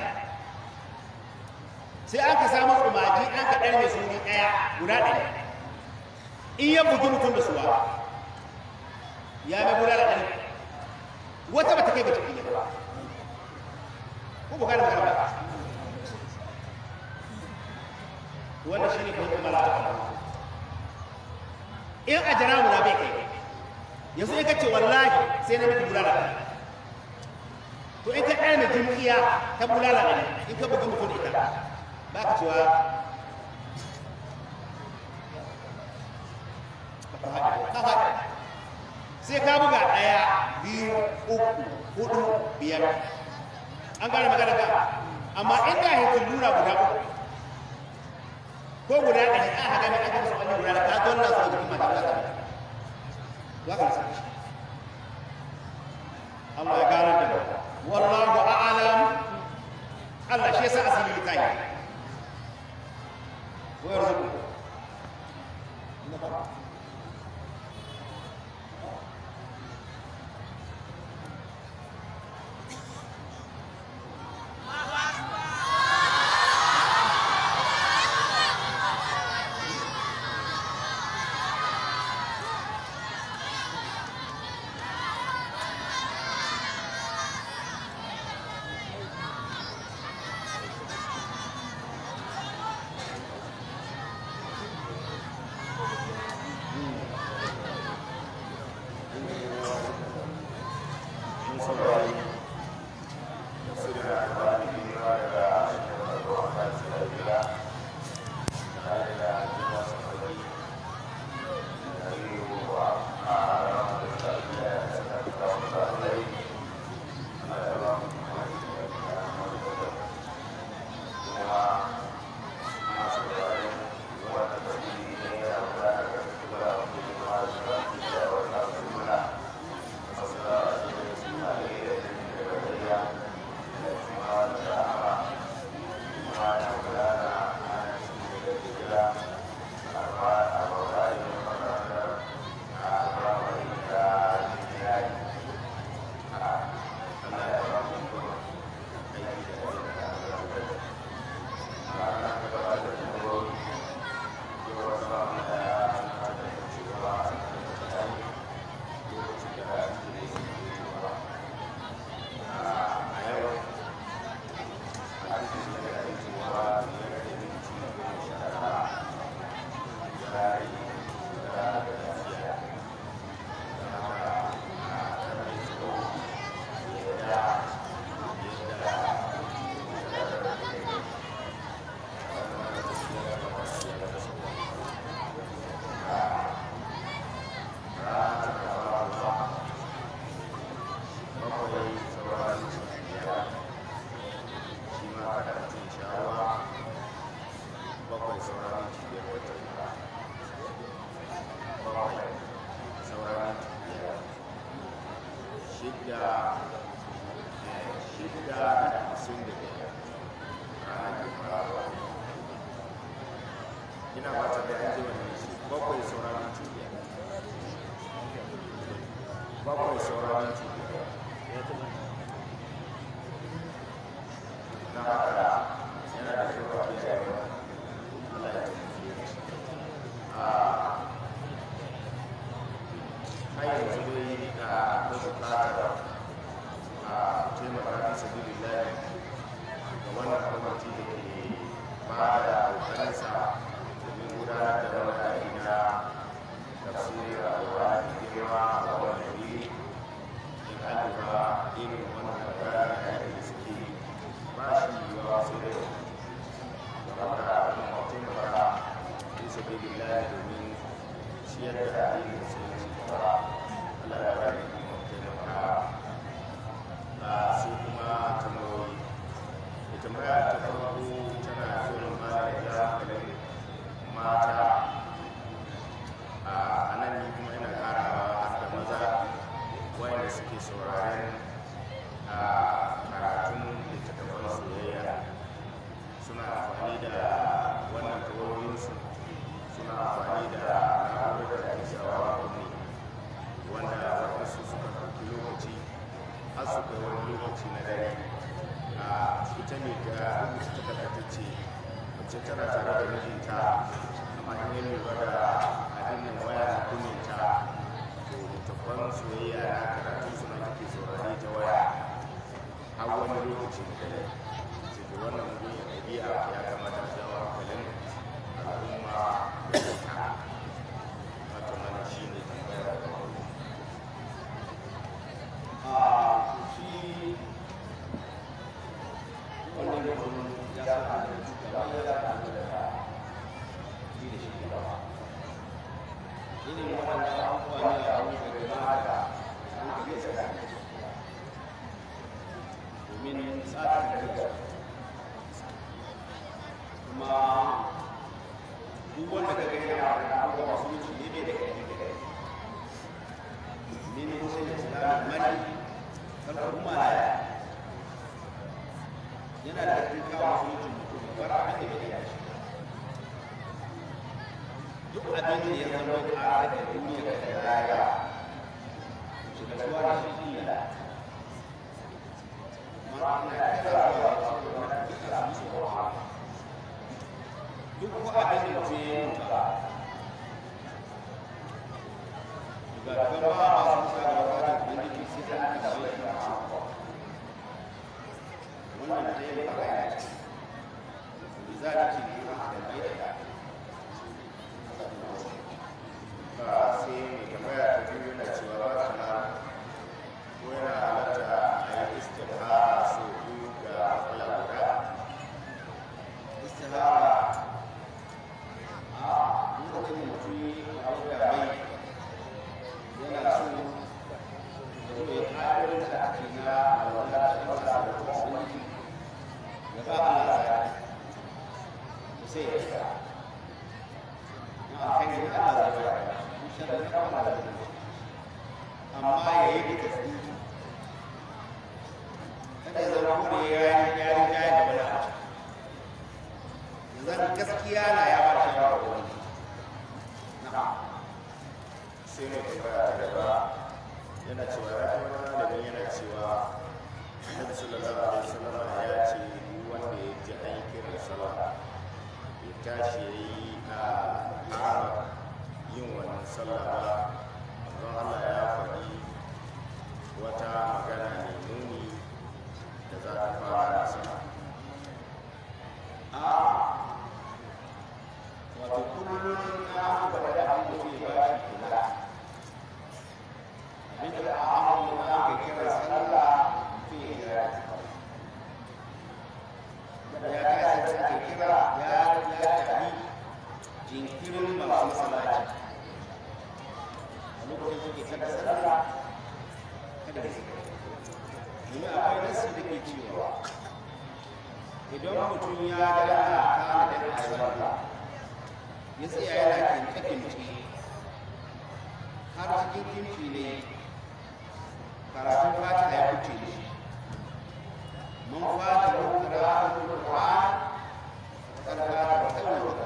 sai aka samu tsumaji an ka ɗan mai suni ɗaya guda ɗaya in ya bugi mutum da suwa ya mai bulala ɗari wata ba ta kai ga ciki ne ba ko ba kada magana ba wannan shi ne fahimtar malaka in a jara mu na bai kai yanzu in ka ce wallahi sai na miki bulala to in ka ɗaya mai jimkiya ta bulala ne in ka bugi mutum ita ba ka cewa ka faɗi sai ka buga ɗaya biyu uku hudu biyar an gane magana ka amma in da hikin lura guda uku ko guda ɗari an haka mai aka musu wani guda da ka don na su da kuma ta ta za ka nasa Allah ya gane da wallahu a'lam Allah shi yasa asiri ta yi wa yarzuqu saura minti biyar wata bakwai saura minti biyar shidda shidda da hamsin da biyar ranar juma'a ina ba ta da an ji wannan shi bakwai saura minti biyar bakwai saura minti biyar na haka yana da kyau a kiyaye wannan Allah ya taimake mu a har yanzu dai a akwai bukatar a taimaka fi sabilillahi ga wannan kwamiti da ke ba da kokarinsa domin gudanar da wani aiki na tafsirin alƙur'ani da girma a wannan wuri in an lura irin wannan magana da aiki da suke ba shi yiwuwa sai da da haka kuma taimaka fi sabilillahi domin ciyar da addinin musulunci gaba Allah ya bari kuma taimaka a sai kuma tambayoyi da tambaya ta farko tana so mana da hankalin mata a nan ni kuma ina karawa har da maza wayanda suke sauraren a karatun littattafan soyayya suna amfani da wannan tawayoyinsu suna amfani da na'urar da ake sawa kunne wanda waɗansu suka ɗauki lokaci har su kai wani lokaci na dare a ita ne ga rubuta takarda ta ce mace tana tare da mijinta amma in yi lura da abin nan waya na kuninta to littattafan soyayya na karatu suna take saurari ta waya har wani lokaci da dare sai ke wannan mugun ɗabi'a ya kamata a jawo hankalin al'umma da ta wato mana shi ne tambayar da farko a shi wannan mutum ya sa da shugaba ya sa da da shi da shi gaba irin waɗannan abubuwa ne a wani da mata sun ka gesa da domin tsarin da kuma duk wanda ka gani a wani abubuwa masu mutu ne bai da kai da kai min hussein islam mani kalkuma laya yana da cikin kawo mutum mutum bar abin da bai da shi duk abin da ya zama ƙara da duniya ga da raya shi da tuwa da shi illa amma ana kira zuwa da su da wani duka su su ba duk ko abin da mutum ya yi mutu ga gaba masu sa da wata ubangiji sai an tambaye shi wannan da ya fara ya ce za ta ce ne ma da bai da ba sai mai tambaya ta biyu yana cewa ba ta na ko yana halatta a yi istihara so biyu ga matsala guda istihara a lokacin mutum a wuka mai yana so ya zo ya ƙarar da ake na alwala da wata da kuma wani ya ba Allah ya sai ya shiga na alkhairi Allah zai bayar in sharri na Allah zai bayar amma ya yi da tasbihi kada ya zama ko da ya yi ya yi ya yi da wani abu zan gaskiya na ya ba shi shawara ko wani na'am sai mai tambaya ta gaba yana cewa ya kai wani malamin yana cewa annabi sallallahu alaihi wasallam ya ce duk wanda ya ji an yi kiran sallah ya tashi ya yi a ƙara yin wannan sallah ba don Allah ya faɗi wata magana mai nuni da za ta fara da sallah a wato kullum na aka da abin da ke ba shi kula abin da a amu na aka kira sallah mutum ya kira da ya kasance ake kira ya ya tafi jinkirin masu masallaci a lokacin suke kada sallah kada da domin akwai nasi da ke cewa idan mutum ya ga ana kana da sallah ya tsaya yana kince-kince har cikin kimci ne karatun fatiha ya kuce da shi man fata ko karatun qur'an kan fata da kawai wa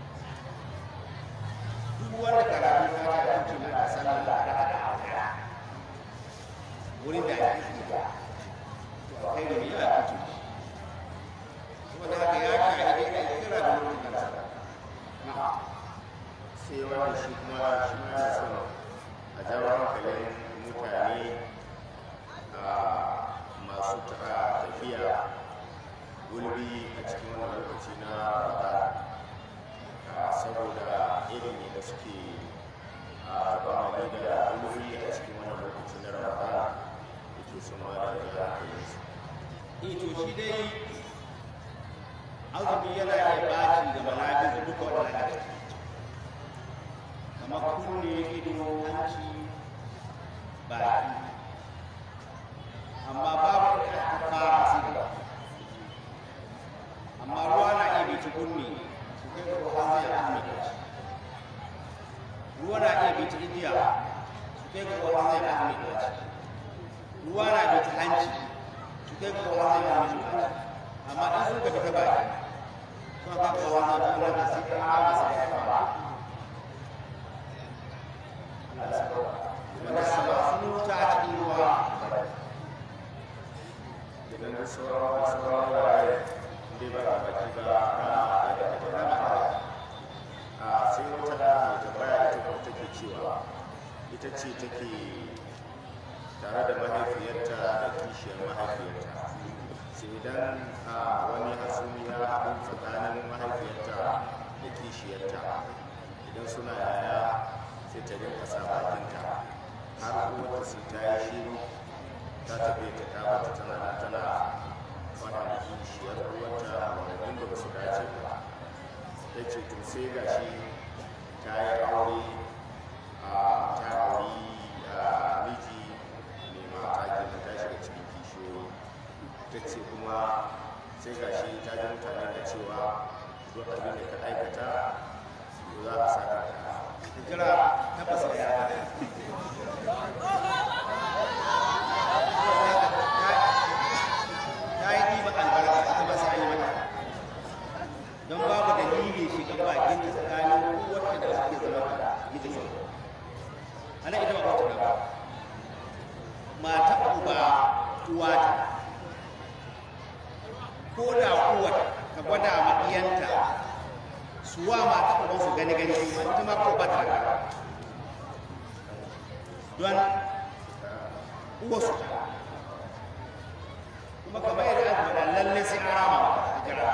duk wanda karatun fatiha ya kuce na sallar da aka wurin da ake yi to akai da ya kuce shi saboda haka ya shahidi a kira da wurin da na'am sai wani shi kuma shi ma yana son a jawo hankalin mutane a masu ta- tafiya gulbi a cikin wani lokaci na ramadan a saboda irin da suke a bamani da gulbi a cikin wani lokaci na ramadan yake son ma da ya hankalinsu ito shi dai azumi yana iya baci ga mala'iku duka wannan da ciki kamar kunne ido hanci baki amma babu da aka fara sai da amma ruwa na iya bi ta kunne su kai ga ruwa zai kunne da shi ruwa na iya bi ta igiya su kai ga ruwa zai kunne da shi ruwa na bi ta hanci su kai ga ruwa zai kunne da shi amma in suka fita baki sun ka ga ruwa zai kunne da shi kan ma sai ya fara wanda sama sun wuta a cikin ruwa idan da sauran sauran wurare inda ba a baki ba rama da da rama a sai wata da mai tambaya ita kuma take cewa ita ce take tare da mahaifiyarta da kishiyar mahaifiyarta sai idan a wani hasumi ya haɗu tsakanin mahaifiyarta da kishiyarta idan suna yaya sai ta rinka sa bakinta har kuma sai ta yi shiru ta tafi ta ta bata tana nan tana fada da kishiyar uwarta maganganun da ba su dace ba ta ce to sai ga shi ta yi aure a ta auri a miji mai mata kenan ta shiga cikin kishiyoyi ta ce kuma sai ga shi ta ji mutane da cewa duk abin da ka aikata to za a saka ka jira tabbas ya ta yi ɗiba albarka ita ba sai yi mata don babu dalili shiga bakin ta tsakanin uwarta da suke zama da mijin ana ita ba wata ba mata uba uwa ta ko da uwar ka gwada ma iyanta suwa mata uban su gani gani ita ma ko ba ta da don uwarsu ta kuma kamar yadda aka faɗa lalle sai an rama a jira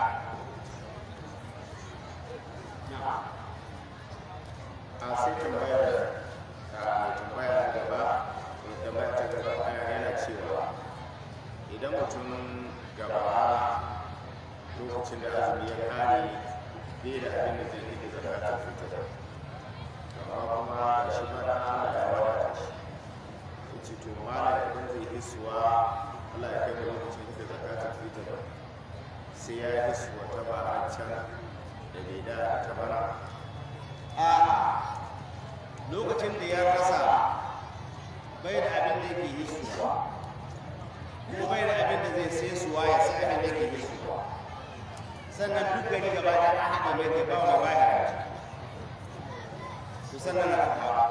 a sai tambayar a mai tambaya ta gaba mai tambaya ta gaba ɗaya yana cewa idan mutum gaba lokacin da azumi ya kare bai da abin da zai yi da zakatar fitar amma kuma ga shi ma ɗan Allah ya wadata shi ya ce to malam idan zai hisuwa Allah ya kai mu lokacin da zakatar fitar sai ya hisuwa ta ba a can da bai da ta bana a lokacin da ya rasa bai da abin da yake yi suwa ko bai da abin da zai sai suwa ya sai abin da yake yi suwa sannan duk gari gaba da an haɗa mai kai bawa mai bayar su sannan na kawo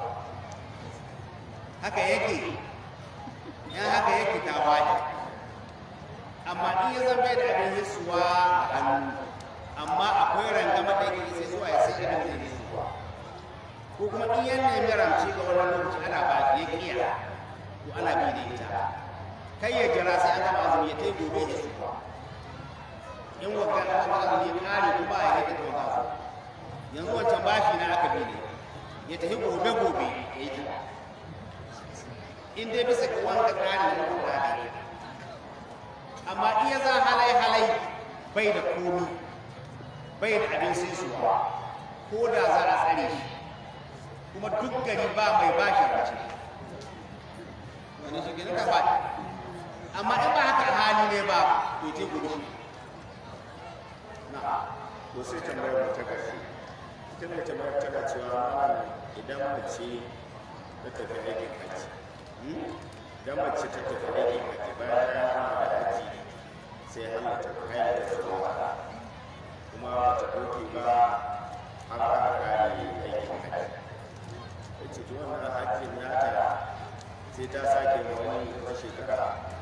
haka yake yan haka yake ta wani amma in ya zama bai da abin yi suwa a hannu amma akwai rangama da yake sai suwa ya sai abin da yake suwa ko kuma in yan nemi ramci ga wani lokaci ana ba ya kiya to ana bi da ita kai ya jira sai an gama azumi ya tai gobe ya su in waka an gama azumi ya kare kuma ya rike to za su yanzu wancan bashi na aka bi ne ya tafi gobe gobe ya yi ta in dai bisa ga wanda kare na kuma da amma iya za halai halai bai da komi bai da abin sai suwa ko da za a tsare shi kuma duk gari ba mai bashi race wani shi gina ka ba amma in ba haka hali ne ba to te gudu na to sai tambayar mu ta ƙarshe tun da tambayar tana cewa malam idan mace ta tafi aikin haji idan mace ta tafi aikin haji bayan ta hama da haji sai halatta kayan da zuwa kuma ba ta ɗauke ba har aka kare aikin haji ya ce to wannan hajjin nata sai ta sake ma wani wata shekara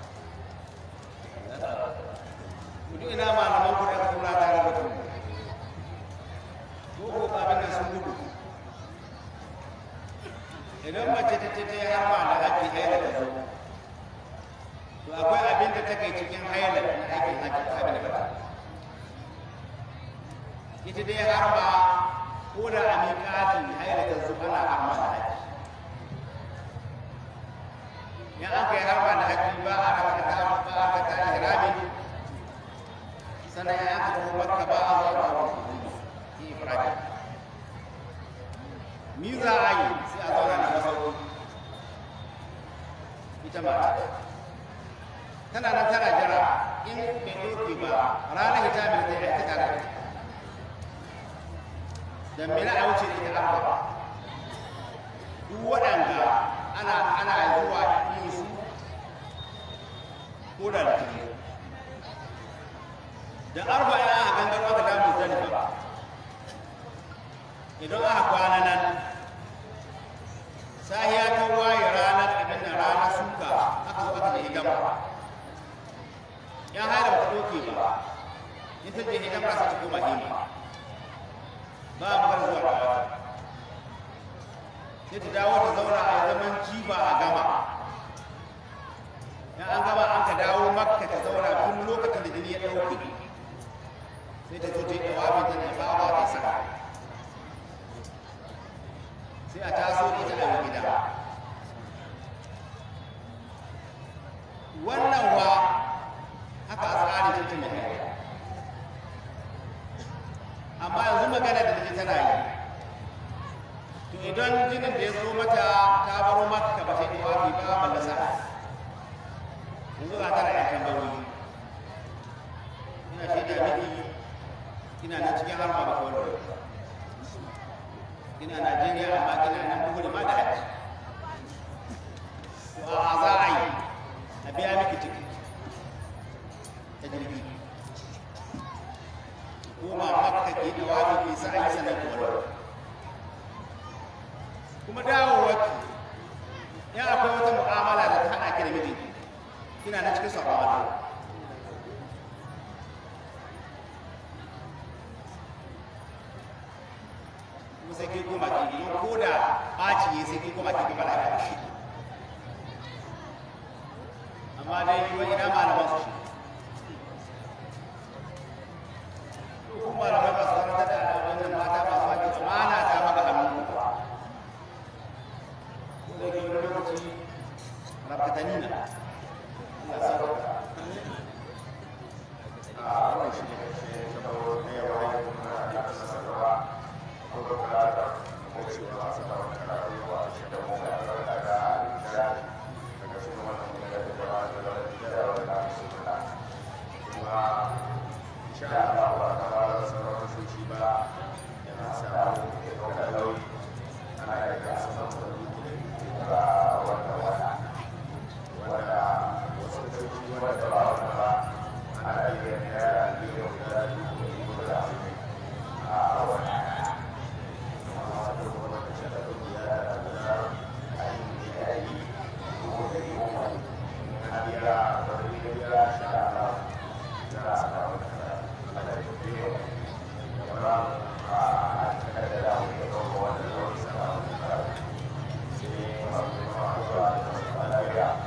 mutum ina malaman ku da kuma tare da ku ko ko abin nan sun gudu idan mace ta ce ta yi harma da haƙƙi haila ta zo to akwai abin da ta kai cikin haila na aikin haƙƙi ko abin da ba ta ita dai harma ko da a miƙati haila ta zo ana harma da haƙƙi in an kai harma da haƙƙi ba a raka ta ba a raka ta ihrami sannan ya aka tafi makka ba a zauna wa yi ibrahim mi za a yi sai a zauna na masauki ita mata tana nan tana jira in bai ɗauke ba ranar hijabin zai aika tare da ita dan mina a wuce da ita arba duk waɗanda ana ana zuwa yin su ko da litinin da arba ya aka gangaro aka damu zalifa idan aka kwana nan sahiya ta waye ranar abin da ranar suka aka zo aka je hidama ya haira ba ta doke ba in ta je hidama sai ta koma hima ba a magana zuwa kawata sai ta dawo ta zauna a zaman jiba a gama in an gama an ka dawo makka ta zauna tun lokacin da jini ya ɗauke sai ta zo ta yi ɗawabi ta ne ba ba isa sai a taso da ita a gida wannan wa haka a tsari ta tun da amma yanzu magana da take tana yi to idan jinin da ya zo mata ta baro makka ba ta yi ɗawabi ba ballasa yanzu ga tana yan tambayoyi ina shaida miki kina nan cikin harma ba kawai kina Najeriya amma kina nan bugu da ma da haji to a za a yi a biya miki ciki ta jirgi koma makka ke da wani ke sa a yi sanar da wani kuma dawowarki ya akwai wata mu'amala da ta haɗa ki da mijinki kina nan cikin sabon Allah kuma sai kai koma ki don ko da ɓaci ne sai kai koma ki gaba da shi amma dai yi wani ina malaman su to kuma malamai ba su karanta da wannan mata ba su ake amana ta maka hannu ko da ke wani lokaci rabkatani na Allah sa a wannan shi ne ƙarshe saboda na yau ai kuma da sanarwa ko bukatar ko cewa sanarwa karatu zuwa shi da mu da daga da daga cikin wannan mun da jama'a da da da da su da kuma insha Allah ba ta ba da sanarwa su shi ba yana samu da nauyi ana yi da sanarwa da wannan wata wanda wasu sojoji wanda ba wanda ba ana iya naira miliyan guda biyu da dubu da hamsin a wani kuma wata kuma da shi da kungiya da guda a yi ne a yi dubu da yi uku na biya wani biya sha Allah za a samu da Allah ya biyo ya ba a cikin da dawo ya kawo wannan lokacin da sai masu kuma zuwa da su lafiya